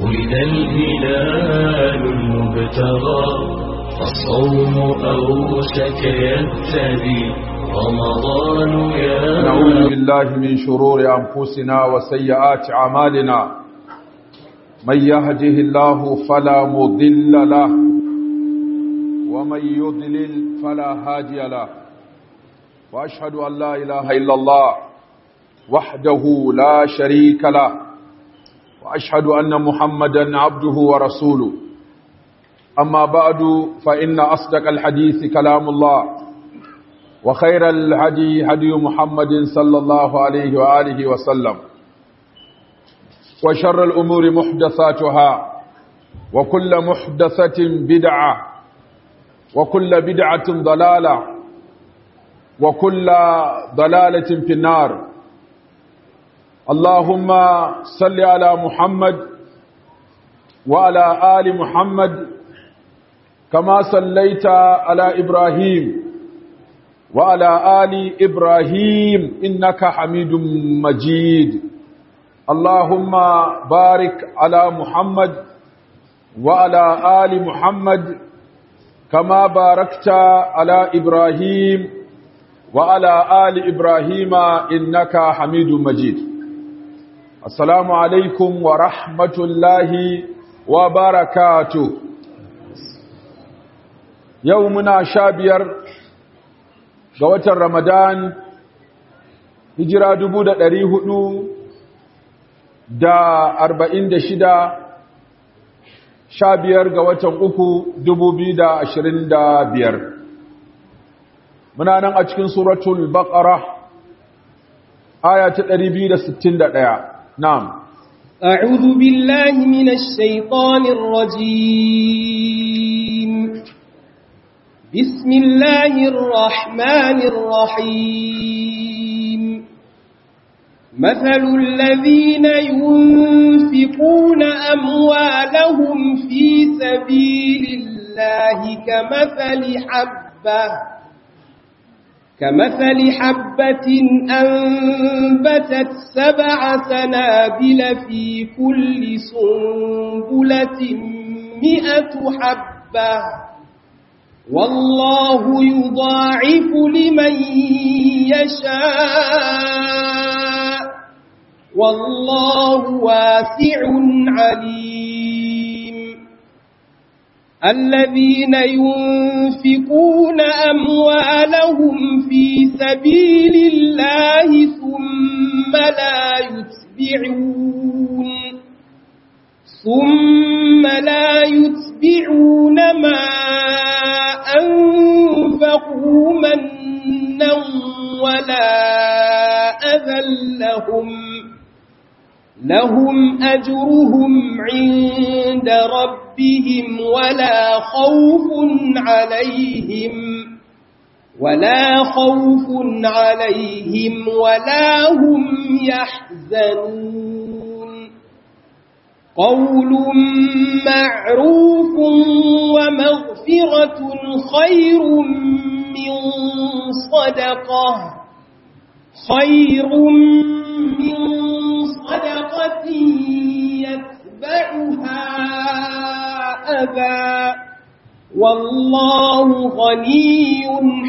ولد الهلال المبتغى فالصوم أوشك يبتدي رمضان يا نعوذ بالله من شرور أنفسنا وسيئات أعمالنا من يهده الله فلا مضل له ومن يضلل فلا هادي له وأشهد أن لا إله إلا الله وحده لا شريك له وأشهد أن محمدا عبده ورسوله أما بعد فإن أصدق الحديث كلام الله وخير الهدي هدي محمد صلى الله عليه وآله وسلم وشر الأمور محدثاتها وكل محدثة بدعة وكل بدعة ضلالة وكل ضلالة في النار اللهم صل على محمد وعلى آل محمد كما صليت على إبراهيم وعلى آل إبراهيم إنك حميد مجيد اللهم بارك على محمد وعلى آل محمد كما باركت على إبراهيم وعلى آل إبراهيم إنك حميد مجيد السلام عليكم ورحمة الله وبركاته يومنا شابير قوة رمضان هجرة دبودة دريه da arba'in da shida sha biyar ga watan uku dubu biyu da ashirin da biyar muna nan a cikin suratul baqara aya ta ɗari biyu da sittin da ɗaya na'am أعوذ بالله من الشيطان الرجيم بسم الله الرحمن الرحيم مثل الذين ينفقون أموالهم في سبيل الله كمثل حبة كمثل حبة أنبتت سبع سنابل في كل سنبلة مئة حبة والله يضاعف لمن يشاء والله واسع عليم الذين ينفقون أموالهم في سبيل الله ثم لا يتبعون ثم لا يتبعون ما أنفقوا منا ولا أذى لهم لهم أجرهم عند ربهم ولا خوف عليهم ولا خوف عليهم ولا هم يحزنون قول معروف ومغفرة خير من صدقة خير من صدقة يتبعها أذى والله غني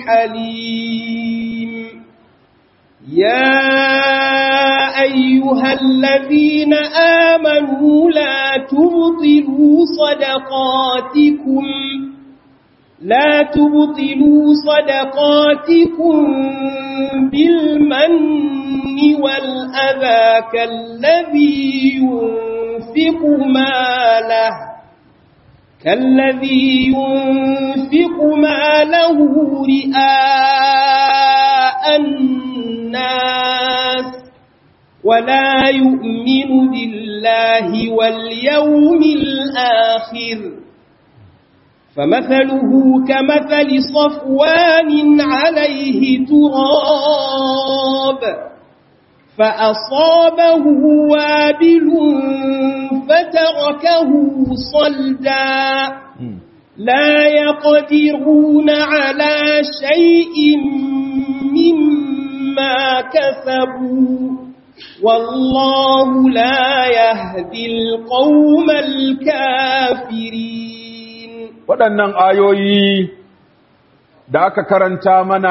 حليم يا أيها الذين آمنوا لا تبطلوا صدقاتكم لا تبطلوا صدقاتكم بالمن والأذى كالذي ينفق ماله كالذي ينفق ماله رئاء الناس ولا يؤمن بالله واليوم الآخر فمثله كمثل صفوان عليه تراب فأصابه وابل فتركه صلدا لا يقدرون على شيء مما كسبوا والله لا يهدي القوم الكافرين waɗannan ayoyi da aka karanta mana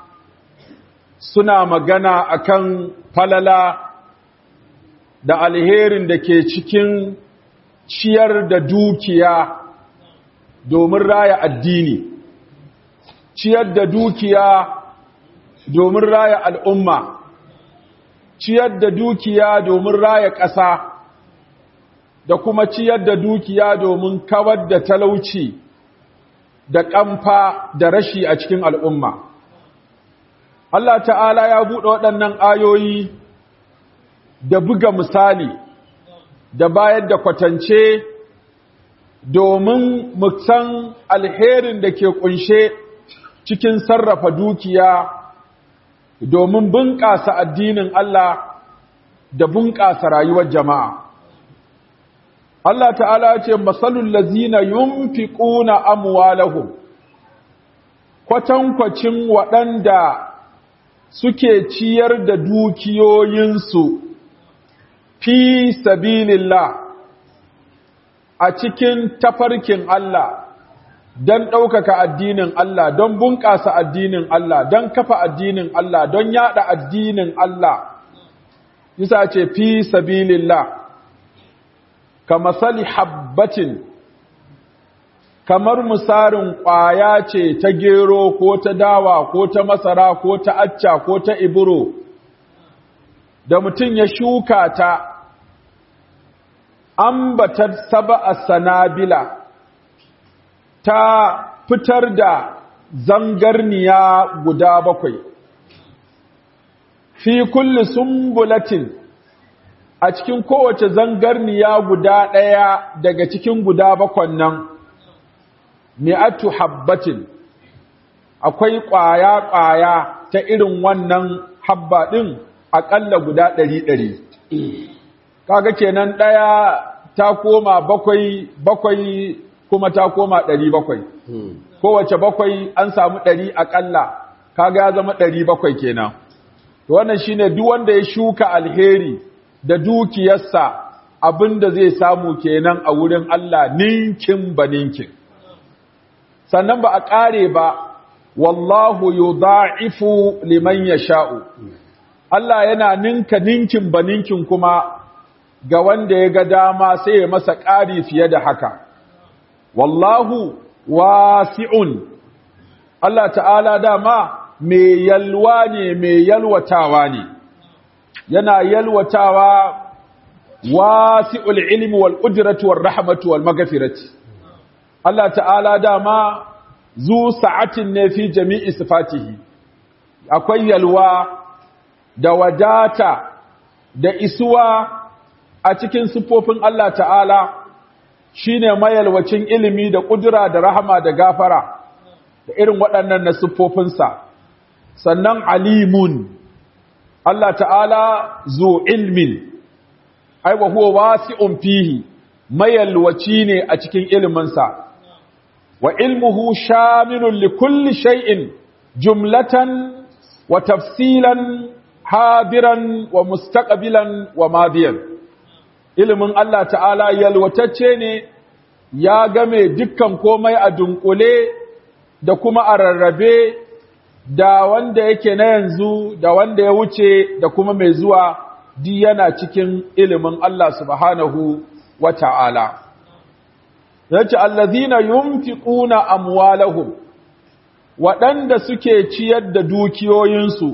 suna magana akan falala da alherin da ke cikin ciyar da dukiya domin raya addini ciyar da dukiya domin raya al'umma ciyar da dukiya domin raya ƙasa da kuma ciyar da dukiya domin kawar da talauci da ƙamfa da rashi a cikin al'umma. Allah ta'ala ya buɗe waɗannan ayoyi da buga misali da bayar da kwatance domin san alherin da ke ƙunshe cikin sarrafa dukiya domin bunƙasa addinin Allah da bunƙasa rayuwar jama'a. Allah ta'ala ce masalul lazina yunfiquna amwalahum kwatankwacin waɗanda suke ciyar da dukiyoyinsu fi sabilillah a cikin tafarkin Allah don ɗaukaka addinin Allah don bunƙasa addinin Allah don kafa addinin Allah don yada addinin Allah yasa ce fi sabilillah kamasali habbatin kamar misarin ƙwaya ce ta gero ko ta dawa ko ta masara ko ta acca ko ta iburo da mutum ya shuka ta ambatar saba a sanabila ta fitar da zangarniya guda bakwai fi kulli sumbulatin a cikin kowace zangarniya guda ɗaya daga cikin guda bakwan nan mi'atu habbatin akwai ƙwaya-ƙwaya ta irin wannan habba ɗin aƙalla guda ɗari-ɗari kaga kenan ɗaya ta koma bakwai bakwai kuma ta koma ɗari bakwai kowace bakwai an samu ɗari aƙalla kaga ya zama ɗari bakwai kenan to wannan shine duk wanda ya shuka alheri da dukiyarsa abinda zai samu kenan a wurin Allah ninkin ba ninkin sannan ba a ƙare ba wallahu yudha'ifu liman yasha'u Allah yana ninka ninkin ba ninkin kuma ga wanda ya ga dama sai ya masa ƙari fiye da haka wallahu wasi'un Allah ta'ala dama mai yalwa ne mai yalwatawa ne yana yalwatawa wasi'ul ilmi wal qudrati war rahmatu wal maghfirati Allah ta'ala dama zu sa'atin ne fi jami'i sifatihi akwai yalwa da wadata da isuwa a cikin siffofin Allah ta'ala shine mayalwacin ilimi da kudura da rahama da gafara da irin waɗannan na siffofinsa sannan alimun Allah ta'ala zu ilmin ai wa huwa wasi'un fihi mayalwaci ne a cikin iliminsa wa ilmuhu shamilun li kulli shay'in jumlatan wa tafsilan hadiran wa mustaqbilan wa madiyan ilimin Allah ta'ala yalwatacce ne ya game dukkan komai a dunkule da kuma a rarrabe da wanda yake na yanzu da wanda ya wuce da kuma mai zuwa di yana cikin ilimin Allah subhanahu wa ta'ala. Yace, Allazina yunfiquna amwalahum waɗanda suke ciyar da dukiyoyinsu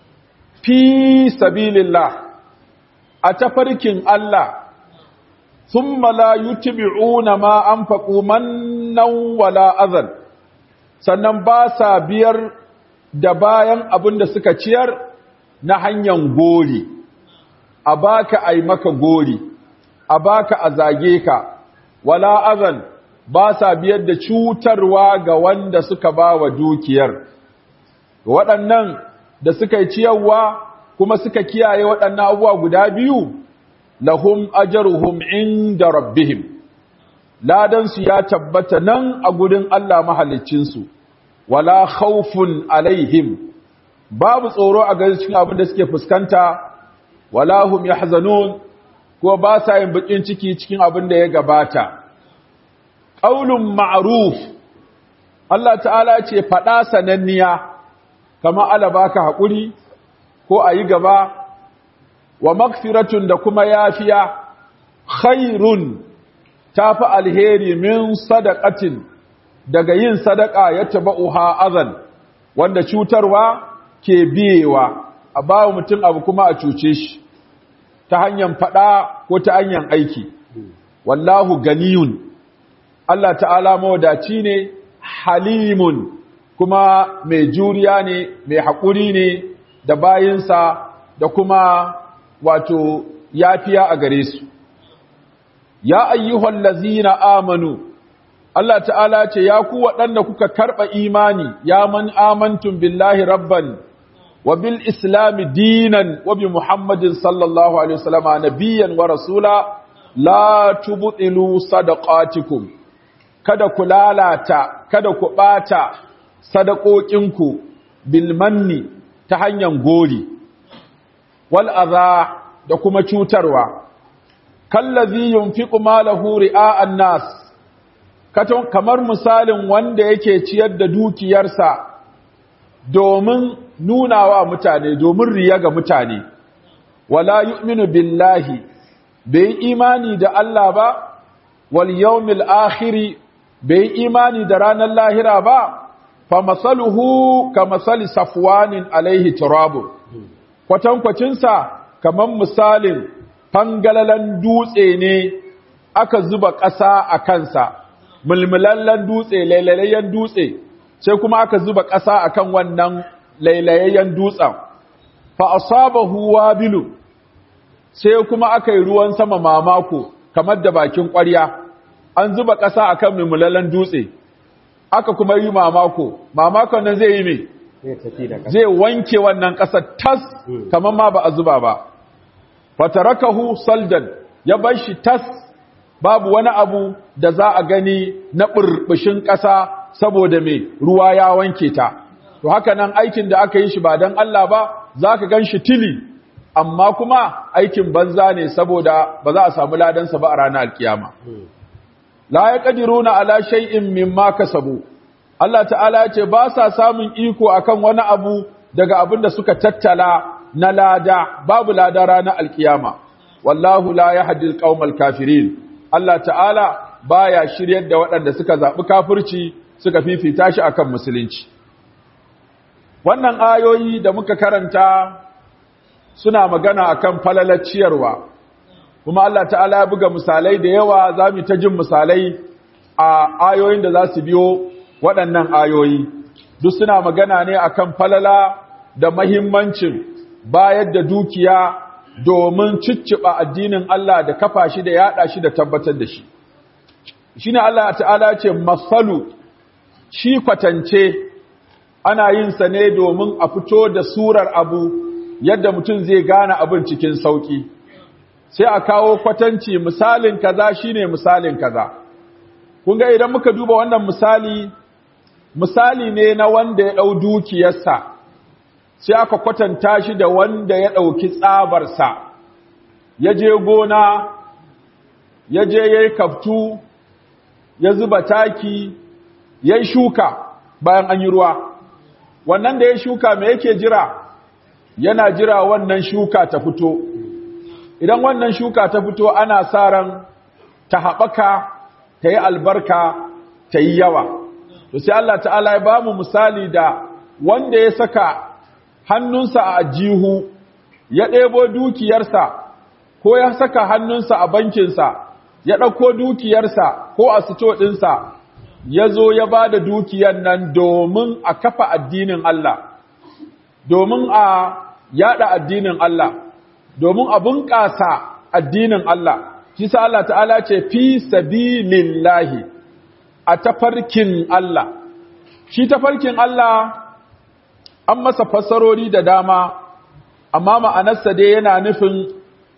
fi sabilillah a tafarkin Allah, sun la yutbi'una ma an faƙu mannan wala azal, sannan ba sa biyar da bayan abin da suka ciyar na hanyar gori. a baka ai maka gori a baka a zage ka wala azan ba sa biyar da cutarwa ga wanda suka ba wa dukiyar waɗannan da suka yi ciyarwa kuma suka kiyaye waɗannan abubuwa guda biyu lahum ajruhum inda rabbihim ladansu ya tabbata nan a gurin Allah mahaliccinsu wala khawfun alaihim babu tsoro a cikin abin da suke fuskanta wala hum yahzanun ko ba sa yin bakin ciki cikin abin da ya gabata qaulun ma'ruf Allah ta'ala ce fada sananniya kama ala baka hakuri ko ayi gaba wa magfiratun da kuma yafiya khairun tafi alheri min sadaqatin daga yin sadaka ya tabauha azan wanda cutarwa ke biyewa a bawa mutum abu kuma a cuce shi ta hanyar fada ko ta hanyar aiki wallahu ganiyun Allah ta'ala mawadaci ne halimun kuma mai juriya ne mai haƙuri ne da bayinsa da kuma wato yafiya a gare su ya ayyuhal lazina amanu Allah ta'ala ce ya ku waɗanda kuka karɓa imani ya man amantun billahi rabban wa bil islami dinan wa bi muhammadin sallallahu alaihi wasallama nabiyyan wa rasula la tubtilu sadaqatikum kada ku lalata kada ku ɓata sadaqokinku bil manni ta hanyar gori wal adha da kuma cutarwa kallazi yunfiqu malahu ri'a'an nas kamar misalin wanda yake ciyar da dukiyarsa domin nunawa mutane domin riya ga mutane wala yu'minu billahi bai imani da Allah ba wal yawmil akhir bai imani da ranar lahira ba fa masaluhu ka masali safwanin alaihi turabu kwatankwacinsa kamar misalin fangalalan dutse ne aka zuba ƙasa a kansa mulmulallen dutse lailayayyen dutse sai kuma aka zuba ƙasa akan wannan lailayayyen dutsen fa asabahu wabilu sai kuma aka yi ruwan sama mamako kamar da bakin ƙwarya an zuba ƙasa akan mulmulallen dutse aka kuma yi mamako mamakon nan zai yi me zai wanke wannan ƙasar tas kamar ma ba a zuba ba fatarakahu saldan ya bar shi tas babu wani abu da za a gani na burbushin ƙasa saboda mai ruwa ya wanke ta to haka nan aikin da aka yi shi ba don Allah ba za ka gan shi tili amma kuma aikin banza ne saboda ba za a samu ladansa ba a ranar alkiyama la ya ƙadiruna ala shay'in mimma kasabu Allah ta'ala ya ce ba sa samun iko akan wani abu daga abin da suka tattala na lada babu lada ranar alkiyama wallahu la yahdi alqaumal kafirin Allah ta'ala baya shiryar da waɗanda suka zaɓi kafirci suka fifita shi akan musulunci wannan ayoyi da muka karanta suna magana akan falalar ciyarwa kuma Allah ta'ala ya buga misalai da yawa za mu ta jin misalai a ayoyin da za su biyo waɗannan ayoyi duk suna magana ne akan falala da mahimmancin bayar da dukiya domin cicciɓa addinin Allah da kafa shi da yaɗa shi da tabbatar da shi shi ne Allah ta'ala ce masalu shi kwatance ana yin sa ne domin a fito da surar abu yadda mutum zai gane abin cikin sauƙi sai a kawo kwatanci misalin kaza shine misalin kaza kun ga idan muka duba wannan misali misali ne na wanda ya ɗau dukiyarsa sai aka kwatanta shi da wanda ya ɗauki tsabarsa ya je gona ya je ya yi kaftu ya zuba taki ya yi shuka bayan an yi ruwa wannan da ya shuka mai yake jira yana jira wannan shuka ta fito idan wannan shuka ta fito ana sa ran ta haɓaka ta yi albarka ta yi yawa to sai Allah ta'ala ya ba mu misali da wanda ya saka hannunsa a ajihu ya ɗebo dukiyarsa ko ya saka hannunsa a bankinsa ya ɗauko dukiyarsa ko a sito ɗinsa ya zo ya ba da dukiyar nan domin a kafa addinin Allah domin a yada addinin Allah domin a bunƙasa addinin Allah kisa Allah ta'ala ce fi sabilillahi a tafarkin Allah shi tafarkin Allah an masa fassarori da dama amma ma'anarsa dai yana nufin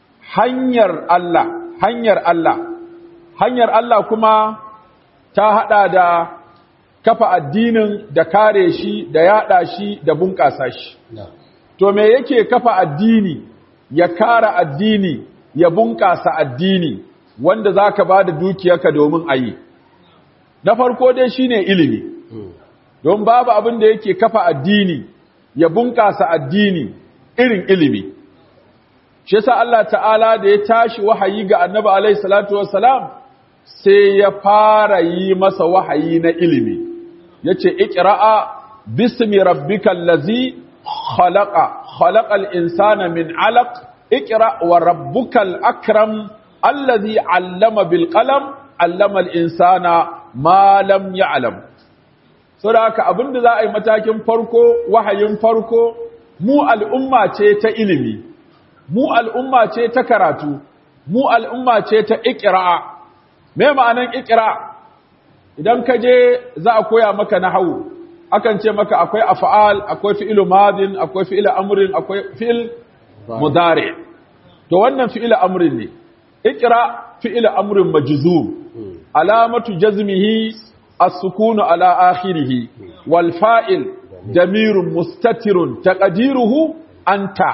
hanyar Allah hanyar Allah hanyar Allah kuma ta hada da kafa addinin da kare shi da yada shi da bunƙasa shi to me yake kafa addini ya kara addini ya bunƙasa addini wanda za ka ba da dukiyarka domin a yi na farko dai shine ilimi don babu abin da yake kafa addini ya bunƙasa addini irin ilimi shi yasa Allah ta'ala da ya tashi wahayi ga annabi alaihi salatu wassalam sai ya fara yi masa wahayi na ilimi yace iqra'a bismi rabbikal ladzi khalaqa khalaqal insana min 'alaq iqra wa rabbukal akram alladhi 'allama bil qalam 'allama al insana ma lam ya'lam saboda haka abinda za a yi matakin farko wahayin farko mu al'umma ce ta ilimi mu al'umma ce ta karatu mu al'umma ce ta iqra me ma'anan iqra idan ka je za a koya maka nahwu akan ce maka akwai af'al akwai fi'il madin akwai fi'il amrin akwai fi'il mudari to wannan fi'il amrin ne iqra fi'il amrin majzum alamatu jazmihi as-sukunu ala akhirih wal fa'il damirun mustatirun taqdiruhu anta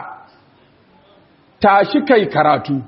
tashi kai karatu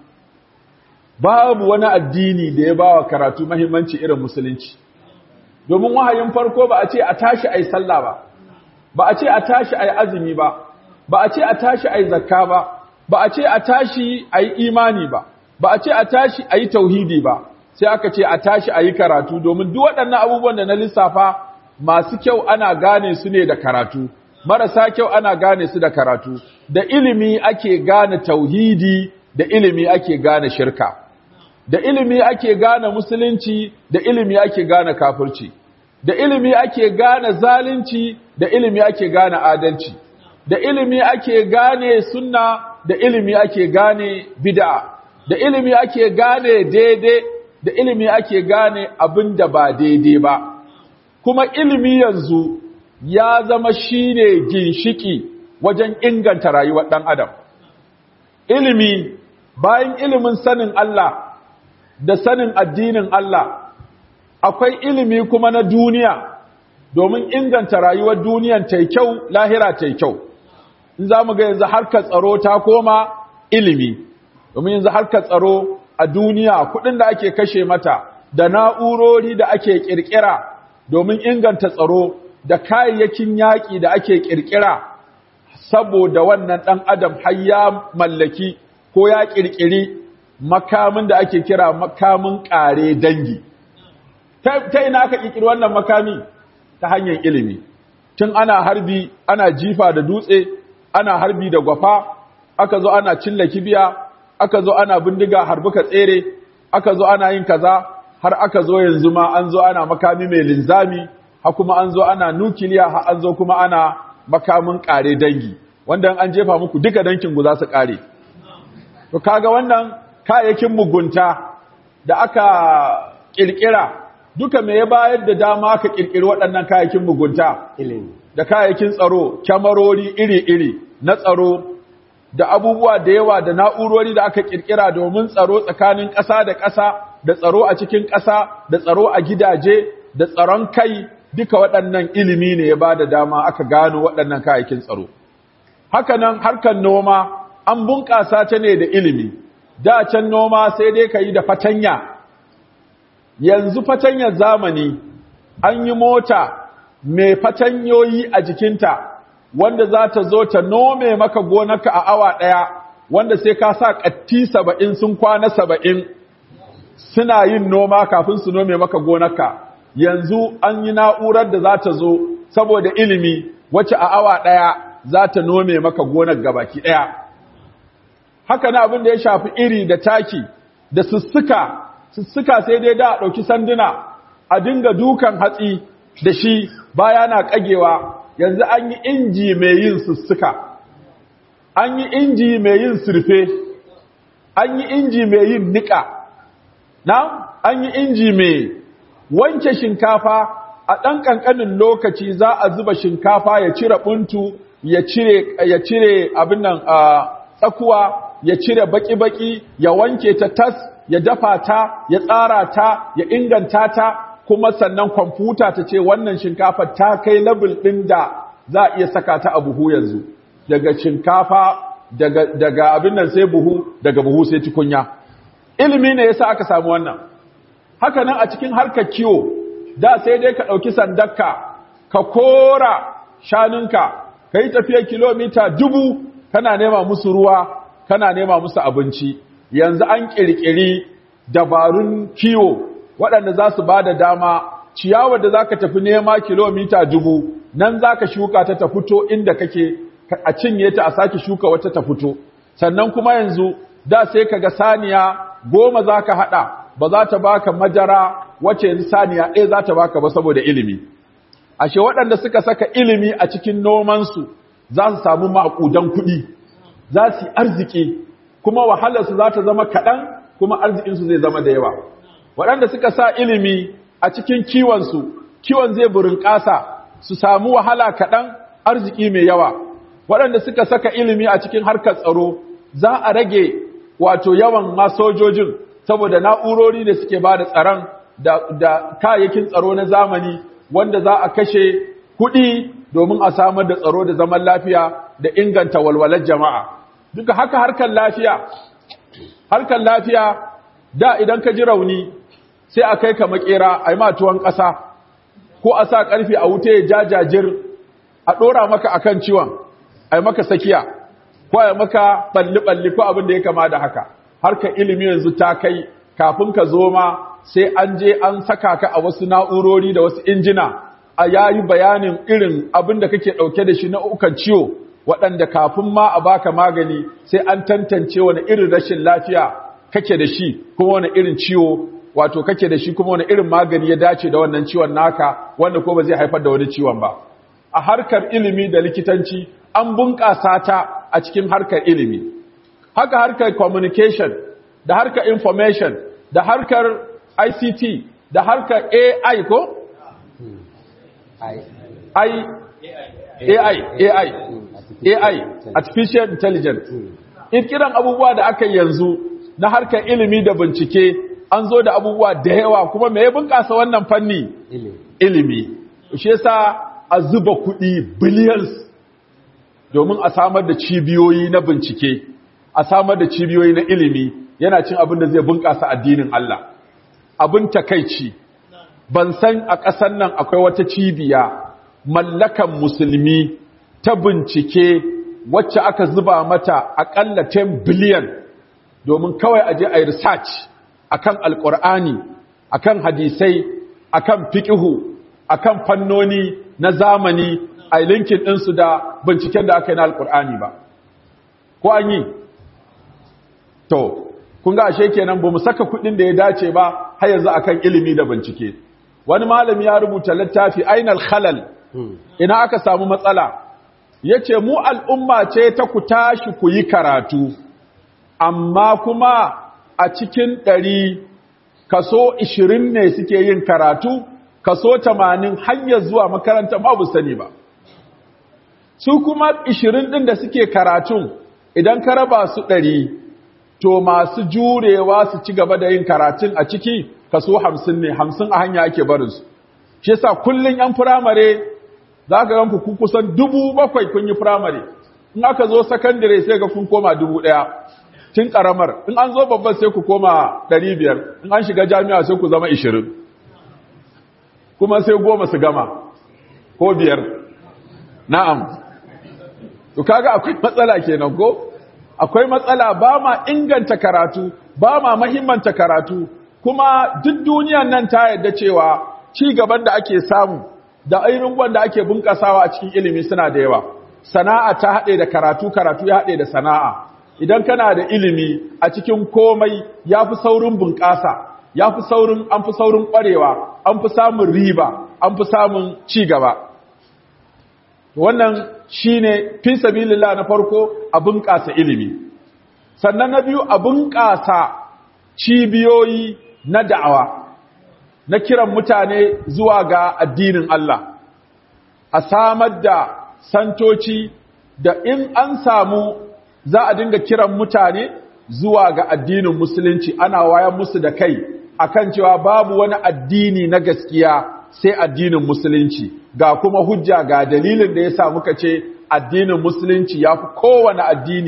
babu wani addini da ya bawa karatu muhimmanci irin musulunci domin wahayin farko ba a ce a tashi ai sallah ba ba a ce a tashi ai azumi ba ba a ce a tashi ai zakka ba ba a ce a tashi ai imani ba ba a ce a tashi ai tauhidi ba sai aka ce a tashi ayi karatu domin duk waɗannan abubuwan da na lissafa masu kyau ana gane su ne da karatu marasa kyau ana gane su da karatu da ilimi ake gane tauhidi da ilimi ake gane shirka da ilimi ake gane musulunci da ilimi ake gane kafirci da ilimi ake gane zalunci da ilimi ake gane adalci da ilimi ake gane sunna da ilimi ake gane bid'a da ilimi ake gane daidai da ilimi ake gane abin da ba daidai ba kuma ilimi yanzu ya zama shine ginshiki wajen inganta rayuwar ɗan adam ilimi bayan ilimin sanin Allah da sanin addinin Allah akwai ilimi kuma na duniya domin inganta rayuwar duniyan ta kyau lahira ta kyau in za mu ga yanzu harkar tsaro ta koma ilimi domin yanzu harkar tsaro a duniya kudin da ake kashe mata da na'urori da ake kirkira domin inganta tsaro da kayayyakin yaƙi da ake kirkira saboda wannan ɗan adam har ya mallaki ko ya kirkiri makamin da ake kira makamin ƙare dangi ta ina aka kirkiri wannan makami ta hanyar ilimi tun ana harbi ana jifa da dutse ana harbi da gwafa aka zo ana cilla kibiya aka zo ana bindiga harbuka tsere aka zo ana yin kaza har aka zo yanzu ma an zo ana makami mai linzami har kuma an zo ana nukiliya har an zo kuma ana makamin kare dangi wanda an jefa muku duka dankin ku za su kare to kaga wannan kayayyakin mugunta da aka kirkira duka me ya bayar da dama aka kirkiri waɗannan kayayyakin mugunta ilimi da kayayyakin tsaro kyamarori iri-iri na tsaro da abubuwa da yawa da na'urori da aka kirkira domin tsaro tsakanin ƙasa da ƙasa da tsaro a cikin ƙasa da tsaro a gidaje da tsaron kai duka waɗannan ilimi ne ya ba da dama aka gano waɗannan kayayyakin tsaro hakanan harkar noma an bunƙasa ta ne da ilimi da can noma sai dai ka yi da fatanya yanzu fatanyar zamani an yi mota mai fatanyoyi a jikinta wanda za ta zo ta nome maka gonarka a awa ɗaya wanda sai ka sa ƙatti saba'in sun kwana saba'in suna yin noma kafin su nome maka gonarka yanzu an yi na'urar da za ta zo saboda ilimi wacce a awa ɗaya za ta nome maka gonar gabaki ɗaya haka na abin da ya shafi iri da taki da sussuka sussuka sai dai da a ɗauki sanduna a dinga dukan hatsi da shi baya na ƙagewa yanzu an yi inji mai yin sussuka an yi inji mai yin surfe an yi inji mai yin niƙa na an yi inji mai wanke shinkafa a ɗan ƙanƙanin lokaci za a zuba shinkafa ya cire ɓuntu ya cire ya cire abin nan a tsakuwa ya cire baki-baki ya wanke ta tas ya dafa ta ya tsara ta ya inganta ta kuma sannan kwamfuta ta ce wannan shinkafa ta kai level ɗin da za a iya saka ta a buhu yanzu daga shinkafa daga daga abin nan sai buhu daga buhu sai tukunya ilimi ne yasa aka samu wannan haka nan a cikin harkar kiwo da sai dai ka ɗauki sandarka ka kora shanunka ka yi tafiyar kilomita dubu kana nema musu ruwa kana nema musu abinci yanzu an ƙirƙiri dabarun kiwo waɗanda za su ba da dama ciyawar da za ka tafi nema kilomita dubu nan za ka shuka ta ta fito inda kake a cinye ta a sake shuka wata ta fito sannan kuma yanzu da sai ka ga saniya goma za ka haɗa ba za ta baka majara wacce yanzu saniya ɗaya za ta baka ba saboda ilimi ashe waɗanda suka saka ilimi a cikin nomansu za su samu maƙudan kuɗi za su yi arziki kuma wahalarsu za ta zama kaɗan kuma arzikinsu zai zama da yawa waɗanda suka sa ilimi a cikin kiwonsu kiwon zai burin ƙasa su samu wahala kaɗan arziki mai yawa waɗanda suka saka ilimi a cikin harkar tsaro za a rage wato yawan masojojin saboda na'urori da suke ba da tsaron da kayayyakin tsaro na zamani wanda za a kashe kuɗi domin a samar da tsaro da zaman lafiya da inganta walwalar jama'a duka haka harkar lafiya harkar lafiya da idan ka ji rauni sai a kai ka makera a yi matuwan ƙasa ko a sa ƙarfe a wuta ya jajajir a ɗora maka akan ciwon a yi maka sakiya ko a yi maka ɓalli-ɓalli ko abin da ya kama da haka harkar ilimi yanzu ta kai kafin ka zo ma sai an je an saka ka a wasu na'urori da wasu injina a yayi bayanin irin abin da kake ɗauke da shi na ukan ciwo waɗanda kafin ma a baka magani sai an tantance wani irin rashin lafiya kake da shi kuma wani irin ciwo wato kake da shi kuma wani irin magani ya dace da wannan ciwon naka wanda ko ba zai haifar da wani ciwon ba a harkar ilimi da likitanci an bunƙasa ta a cikin harkar ilimi haka harkar communication da harkar information da harkar ICT da harkar AI ko? I, AI, AI, AI, Artificial Intelligence. In kiran abubuwa da aka yanzu na harkar ilimi da bincike an zo da abubuwa da yawa kuma me ya bunƙasa wannan fanni? Ilimi. Shi yasa a zuba kuɗi billions domin a samar da cibiyoyi na bincike, a samar da cibiyoyi na ilimi yana cin abin da zai bunƙasa addinin Allah. Abin takaici, ban san a ƙasar nan akwai wata cibiya mallakan musulmi ta bincike wacce aka zuba mata aƙalla 10 biliyan domin kawai aje a yi research akan alƙur'ani akan hadisai akan fiƙihu akan fannoni na zamani a linkin ɗinsu da binciken da aka yi na alƙur'ani ba ko an yi to kun ga ashe kenan bamu saka kuɗin da ya dace ba har yanzu akan ilimi da bincike wani malami ya rubuta littafi ainal khalal ina aka samu matsala yace mu al'umma ce ta ku tashi ku yi karatu amma kuma a cikin ɗari kaso 20 ne suke yin karatu kaso 80 hanyar zuwa makaranta ma bu sani ba su kuma 20 ɗin da suke karatun idan ka raba su ɗari to masu jurewa su ci gaba da yin karatun a ciki kaso hamsin ne hamsin a hanya ake barinsu shi yasa kullum yan firamare za ka ganku ku kusan dubu bakwai kun yi firamare in aka zo sakandare sai ga kun koma dubu ɗaya tun ƙaramar in an zo babban sai ku koma ɗari biyar in an shiga jami'a sai ku zama ishirin kuma sai goma su gama ko biyar na'am to kaga akwai matsala kenan ko akwai matsala ba ma inganta karatu ba ma mahimmanta karatu kuma duk duniyan nan ta yadda cewa ci gaban da ake samu da ainihin wanda ake bunƙasawa a cikin ilimi suna da yawa sana'a ta haɗe da karatu karatu ya haɗe da sana'a idan kana da ilimi a cikin komai ya fi saurin bunƙasa ya fi saurin an fi saurin ƙwarewa an fi samun riba an fi samun ci gaba wannan shine fi sabilillah na farko a bunƙasa ilimi sannan na biyu a bunƙasa cibiyoyi na da'awa na kiran mutane zuwa ga addinin Allah a samar da santoci da in an samu za a dinga kiran mutane zuwa ga addinin musulunci ana wayan musu da kai akan cewa babu wani addini na gaskiya sai addinin musulunci ga kuma hujja ga dalilin da ya sa muka ce addinin musulunci ya fi kowane addini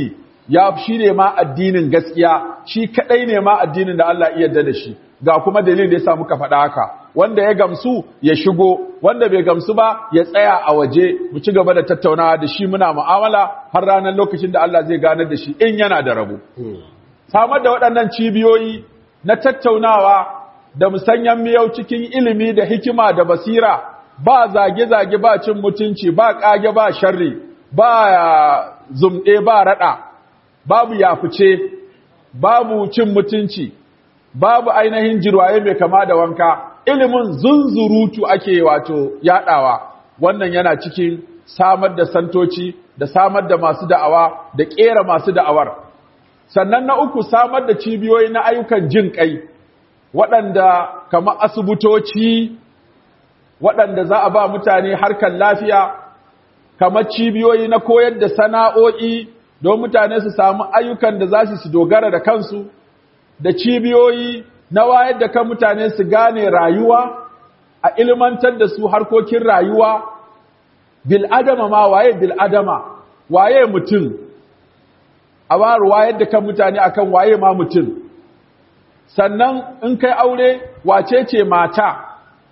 ya shi ne ma addinin gaskiya shi kadai ne ma addinin da Allah iya yarda da shi ga kuma dalilin da yasa muka faɗa haka wanda ya gamsu ya shigo wanda bai gamsu ba ya tsaya a waje mu ci gaba da tattaunawa da shi muna mu'amala har ranar lokacin da Allah zai ganar da shi in yana da rabo samar da waɗannan cibiyoyi na tattaunawa da musanyan miyau cikin ilimi da hikima da basira ba zage-zage ba cin mutunci ba ƙage ba sharri ba zumɗe ba raɗa babu yafice babu cin mutunci babu ainihin jirwaye mai kama da wanka ilimin zunzurutu ake wato yaɗawa wannan yana cikin samar da santoci da samar da masu da'awa da ƙera masu da'awar sannan na uku samar da cibiyoyi na ayyukan jin ƙai waɗanda kama asibitoci waɗanda za a ba mutane harkar lafiya kamar cibiyoyi na koyar da sana'o'i don mutane su samu ayyukan da za su dogara da kansu da cibiyoyi na wayar da kan mutane su gane rayuwa a ilmantar da su harkokin rayuwa bil'adama ma waye bil'adama waye mutum a waru wayar da kan mutane akan waye ma mutum sannan in kai aure wace ce mata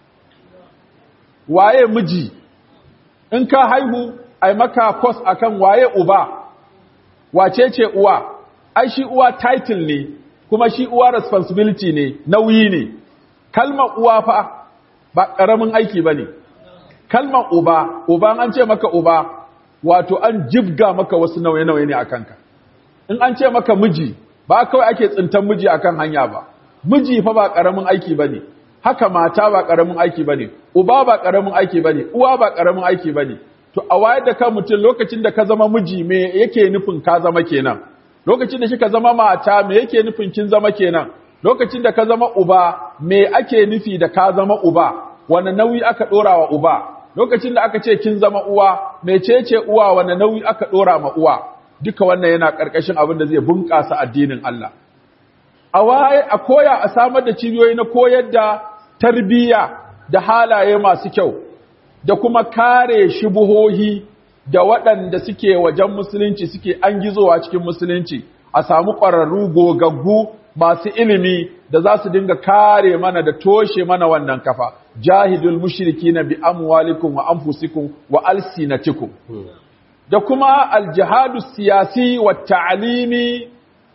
waye miji in ka haihu ai maka kos akan waye uba wace ce uwa ai shi uwa title ne kuma shi uwa responsibility ne nauyi ne kalmar uwa fa ba ƙaramin aiki ba ne kalmar uba uba an ce maka uba wato an jibga maka wasu nauye-nauye ne a kanka in an ce maka miji ba kawai ake tsintan miji akan hanya ba miji fa ba ƙaramin aiki ba ne haka mata ba ƙaramin aiki ba ne uba ba ƙaramin aiki ba ne uwa ba ƙaramin aiki ba ne to a wayar da kan mutum lokacin da ka zama miji me yake nufin ka zama kenan lokacin da kika zama mata me yake nufin kin zama kenan lokacin da ka zama uba me ake nufi da ka zama uba wani nauyi aka dora wa uba lokacin da aka ce kin zama uwa mecece uwa wani nauyi aka dora ma uwa duka wannan yana karkashin abin da zai bunƙasa addinin Allah a waye a koya a samar da cibiyoyi na koyar da tarbiyya da halaye masu kyau da kuma kare shubuhohi da waɗanda suke wajen musulunci suke an gizowa cikin musulunci a samu ƙwararru gogaggu masu ilimi da za su dinga kare mana da toshe mana wannan kafa jahidul mushriki na bi amwalikum wa anfusikum wa alsinatikum da kuma aljihadu siyasi wa ta'alimi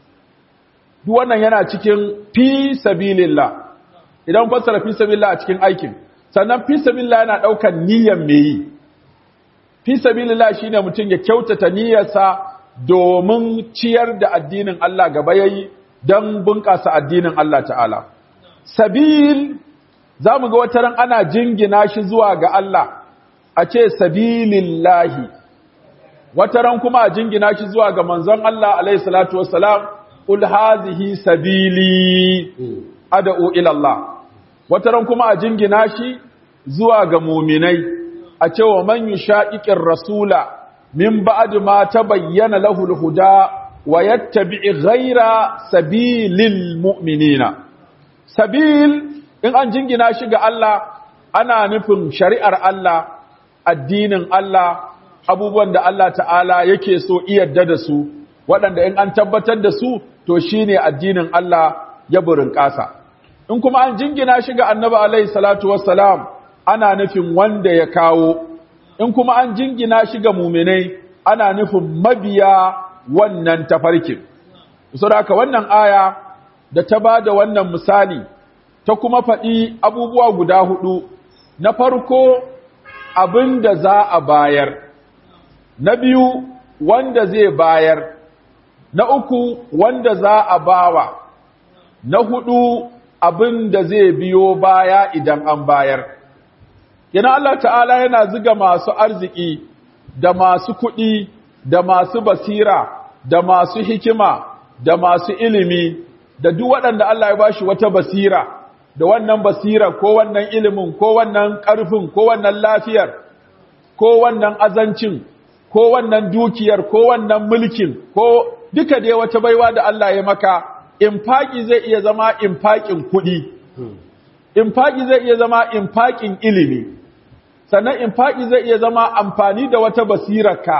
duk wannan yana cikin fi sabilillah idan fassara fi sabilillah a cikin aikin sannan fi sabilillah yana ɗaukar niyyar me yi fi sabilillah shine mutum ya kyautata niyyarsa domin ciyar da addinin Allah gaba yayi dan bunƙasa addinin Allah ta'ala sabil zamu ga wataran ana jingina shi zuwa ga Allah a ce sabilillahi wataran kuma a jingina shi zuwa ga manzon Allah alaihi salatu wassalam ul hazihi sabili ad'u ila Allah wataran kuma a jingina shi zuwa ga muminai a cewa man yushaqiqir rasula min ba'd ma tabayyana lahu al-huda wa yattabi' ghayra sabilil mu'minina sabil in an jingina shi ga Allah ana nufin shari'ar Allah addinin Allah abubuwan da Allah ta'ala yake so iyadda da su waɗanda in an tabbatar da su to shine addinin Allah ya burin ƙasa in kuma an jingina shi ga annabi alaihi salatu wassalam ana nufin wanda ya kawo in kuma an jingina shi ga muminai ana nufin mabiya wannan tafarkin saboda wannan aya da ta bada wannan misali ta kuma faɗi abubuwa guda hudu na farko abin da za a bayar na biyu wanda zai bayar na uku wanda za a bawa na hudu abin da zai biyo baya idan an bayar yana Allah ta'ala yana ziga masu arziki da masu kuɗi da masu basira da masu hikima da masu ilimi da duk waɗanda Allah ya bashi wata basira da wannan basira ko wannan ilimin ko wannan ƙarfin ko wannan lafiyar ko wannan azancin ko wannan dukiyar ko wannan mulkin ko duka dai wata baiwa da Allah ya maka infaki zai iya zama infakin kuɗi infaki zai iya zama infakin ilimi sannan infaki zai iya zama amfani da wata basirarka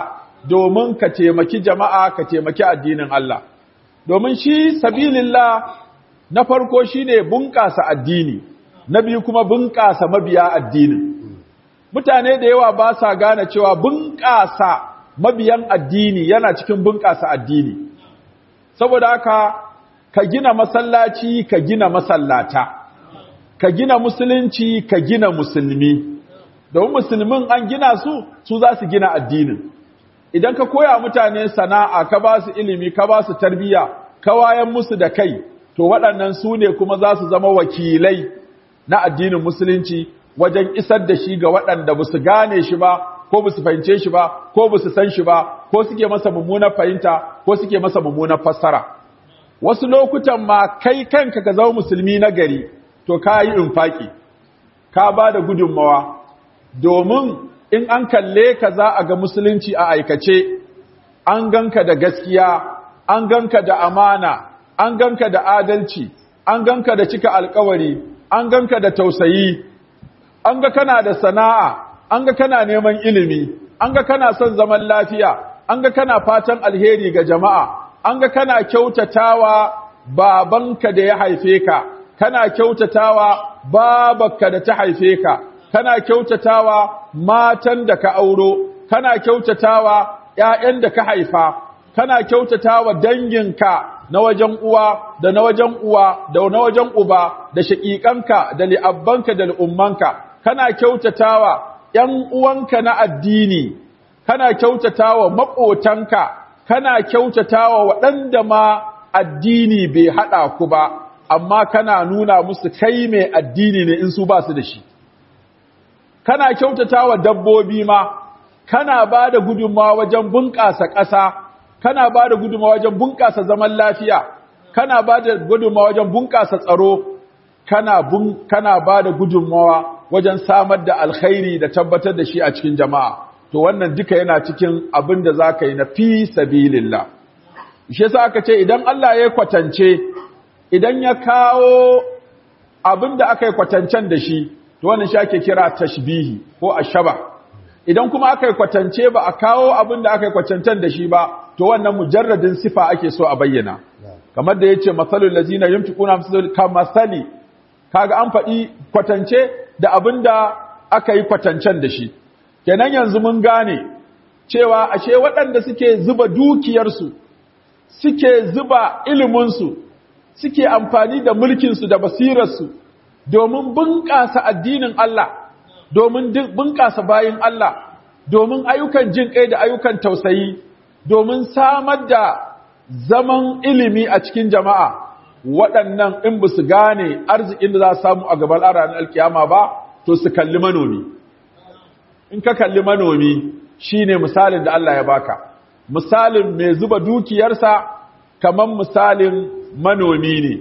domin ka taimaki jama'a ka taimaki addinin Allah domin shi sabilillah na farko shine bunƙasa addini na biyu kuma bunƙasa mabiya addinin mutane da yawa ba sa gane cewa bunƙasa mabiyan addini yana cikin bunƙasa addini saboda haka ka gina masallaci ka gina masallata ka gina musulunci ka gina musulmi domin musulmin an gina su su za su gina addinin idan ka koya mutane sana'a ka ba su ilimi ka ba su tarbiyya ka wayan musu da kai to waɗannan su ne kuma za su zama wakilai na addinin musulunci wajen isar da shi ga waɗanda ba su gane shi ba ko ba su fahimce shi ba ko ba su san shi ba ko suke masa mummunar fahimta ko suke masa mummunar fassara wasu lokutan ma kai kanka ka zama musulmi na gari to ka yi infaki ka ba da gudunmawa domin in an kalle ka za a ga musulunci a aikace an ganka da gaskiya an ganka da amana an ganka da adalci an ganka da cika alkawari an ganka da tausayi an ga kana da sana'a an ga kana neman ilimi an ga kana son zaman lafiya an ga kana fatan alheri ga jama'a an ga kana kyautatawa babanka da ya haife ka kana kyautatawa babarka da ta haife ka kana kyautatawa matan da ka auro kana kyautatawa ƴaƴan da ka haifa kana kyautatawa danginka na wajen uwa da na wajen uwa da na wajen uba da shaƙiƙanka da li'abbanka da al'ummanka kana kyautatawa ‘yan uwanka na addini kana kyautatawa maƙotanka kana kyautatawa waɗanda ma addini bai haɗa ku ba amma kana nuna musu kai mai addini ne in su ba su da shi kana kyautatawa dabbobi ma kana ba da gudunmawa wajen bunƙasa ƙasa kana ba da gudunmawa wajen bunƙasa zaman lafiya kana ba da gudunmawa wajen bunƙasa tsaro kana bun kana ba da gudunmawa wajen samar da alkhairi da tabbatar da shi a cikin jama'a to wannan duka yana cikin abin da zaka yi na fi sabilillah shi yasa aka ce idan Allah ya kwatance idan ya kawo abin da aka yi kwatancen da shi to wannan shi ake kira tashbihi ko ashaba idan kuma aka yi kwatance ba a kawo abin da aka yi kwatancen da shi ba to wannan mujarradin sifa ake so a bayyana kamar da yace masalul lazina yumtiquna kamasali kaga an faɗi kwatance da abin da aka yi kwatancen da shi kenan yanzu mun gane cewa ashe waɗanda suke zuba dukiyarsu suke zuba iliminsu suke amfani da mulkinsu da basirarsu domin bunƙasa addinin Allah domin bunƙasa bayin Allah domin ayyukan jin kai da ayyukan tausayi domin samar da zaman ilimi a cikin jama'a waɗannan in ba su gane arzikin da za su samu a gaban ranar alkiyama ba to su kalli manomi in ka kalli manomi shine misalin da Allah ya baka misalin mai zuba dukiyarsa kamar misalin manomi ne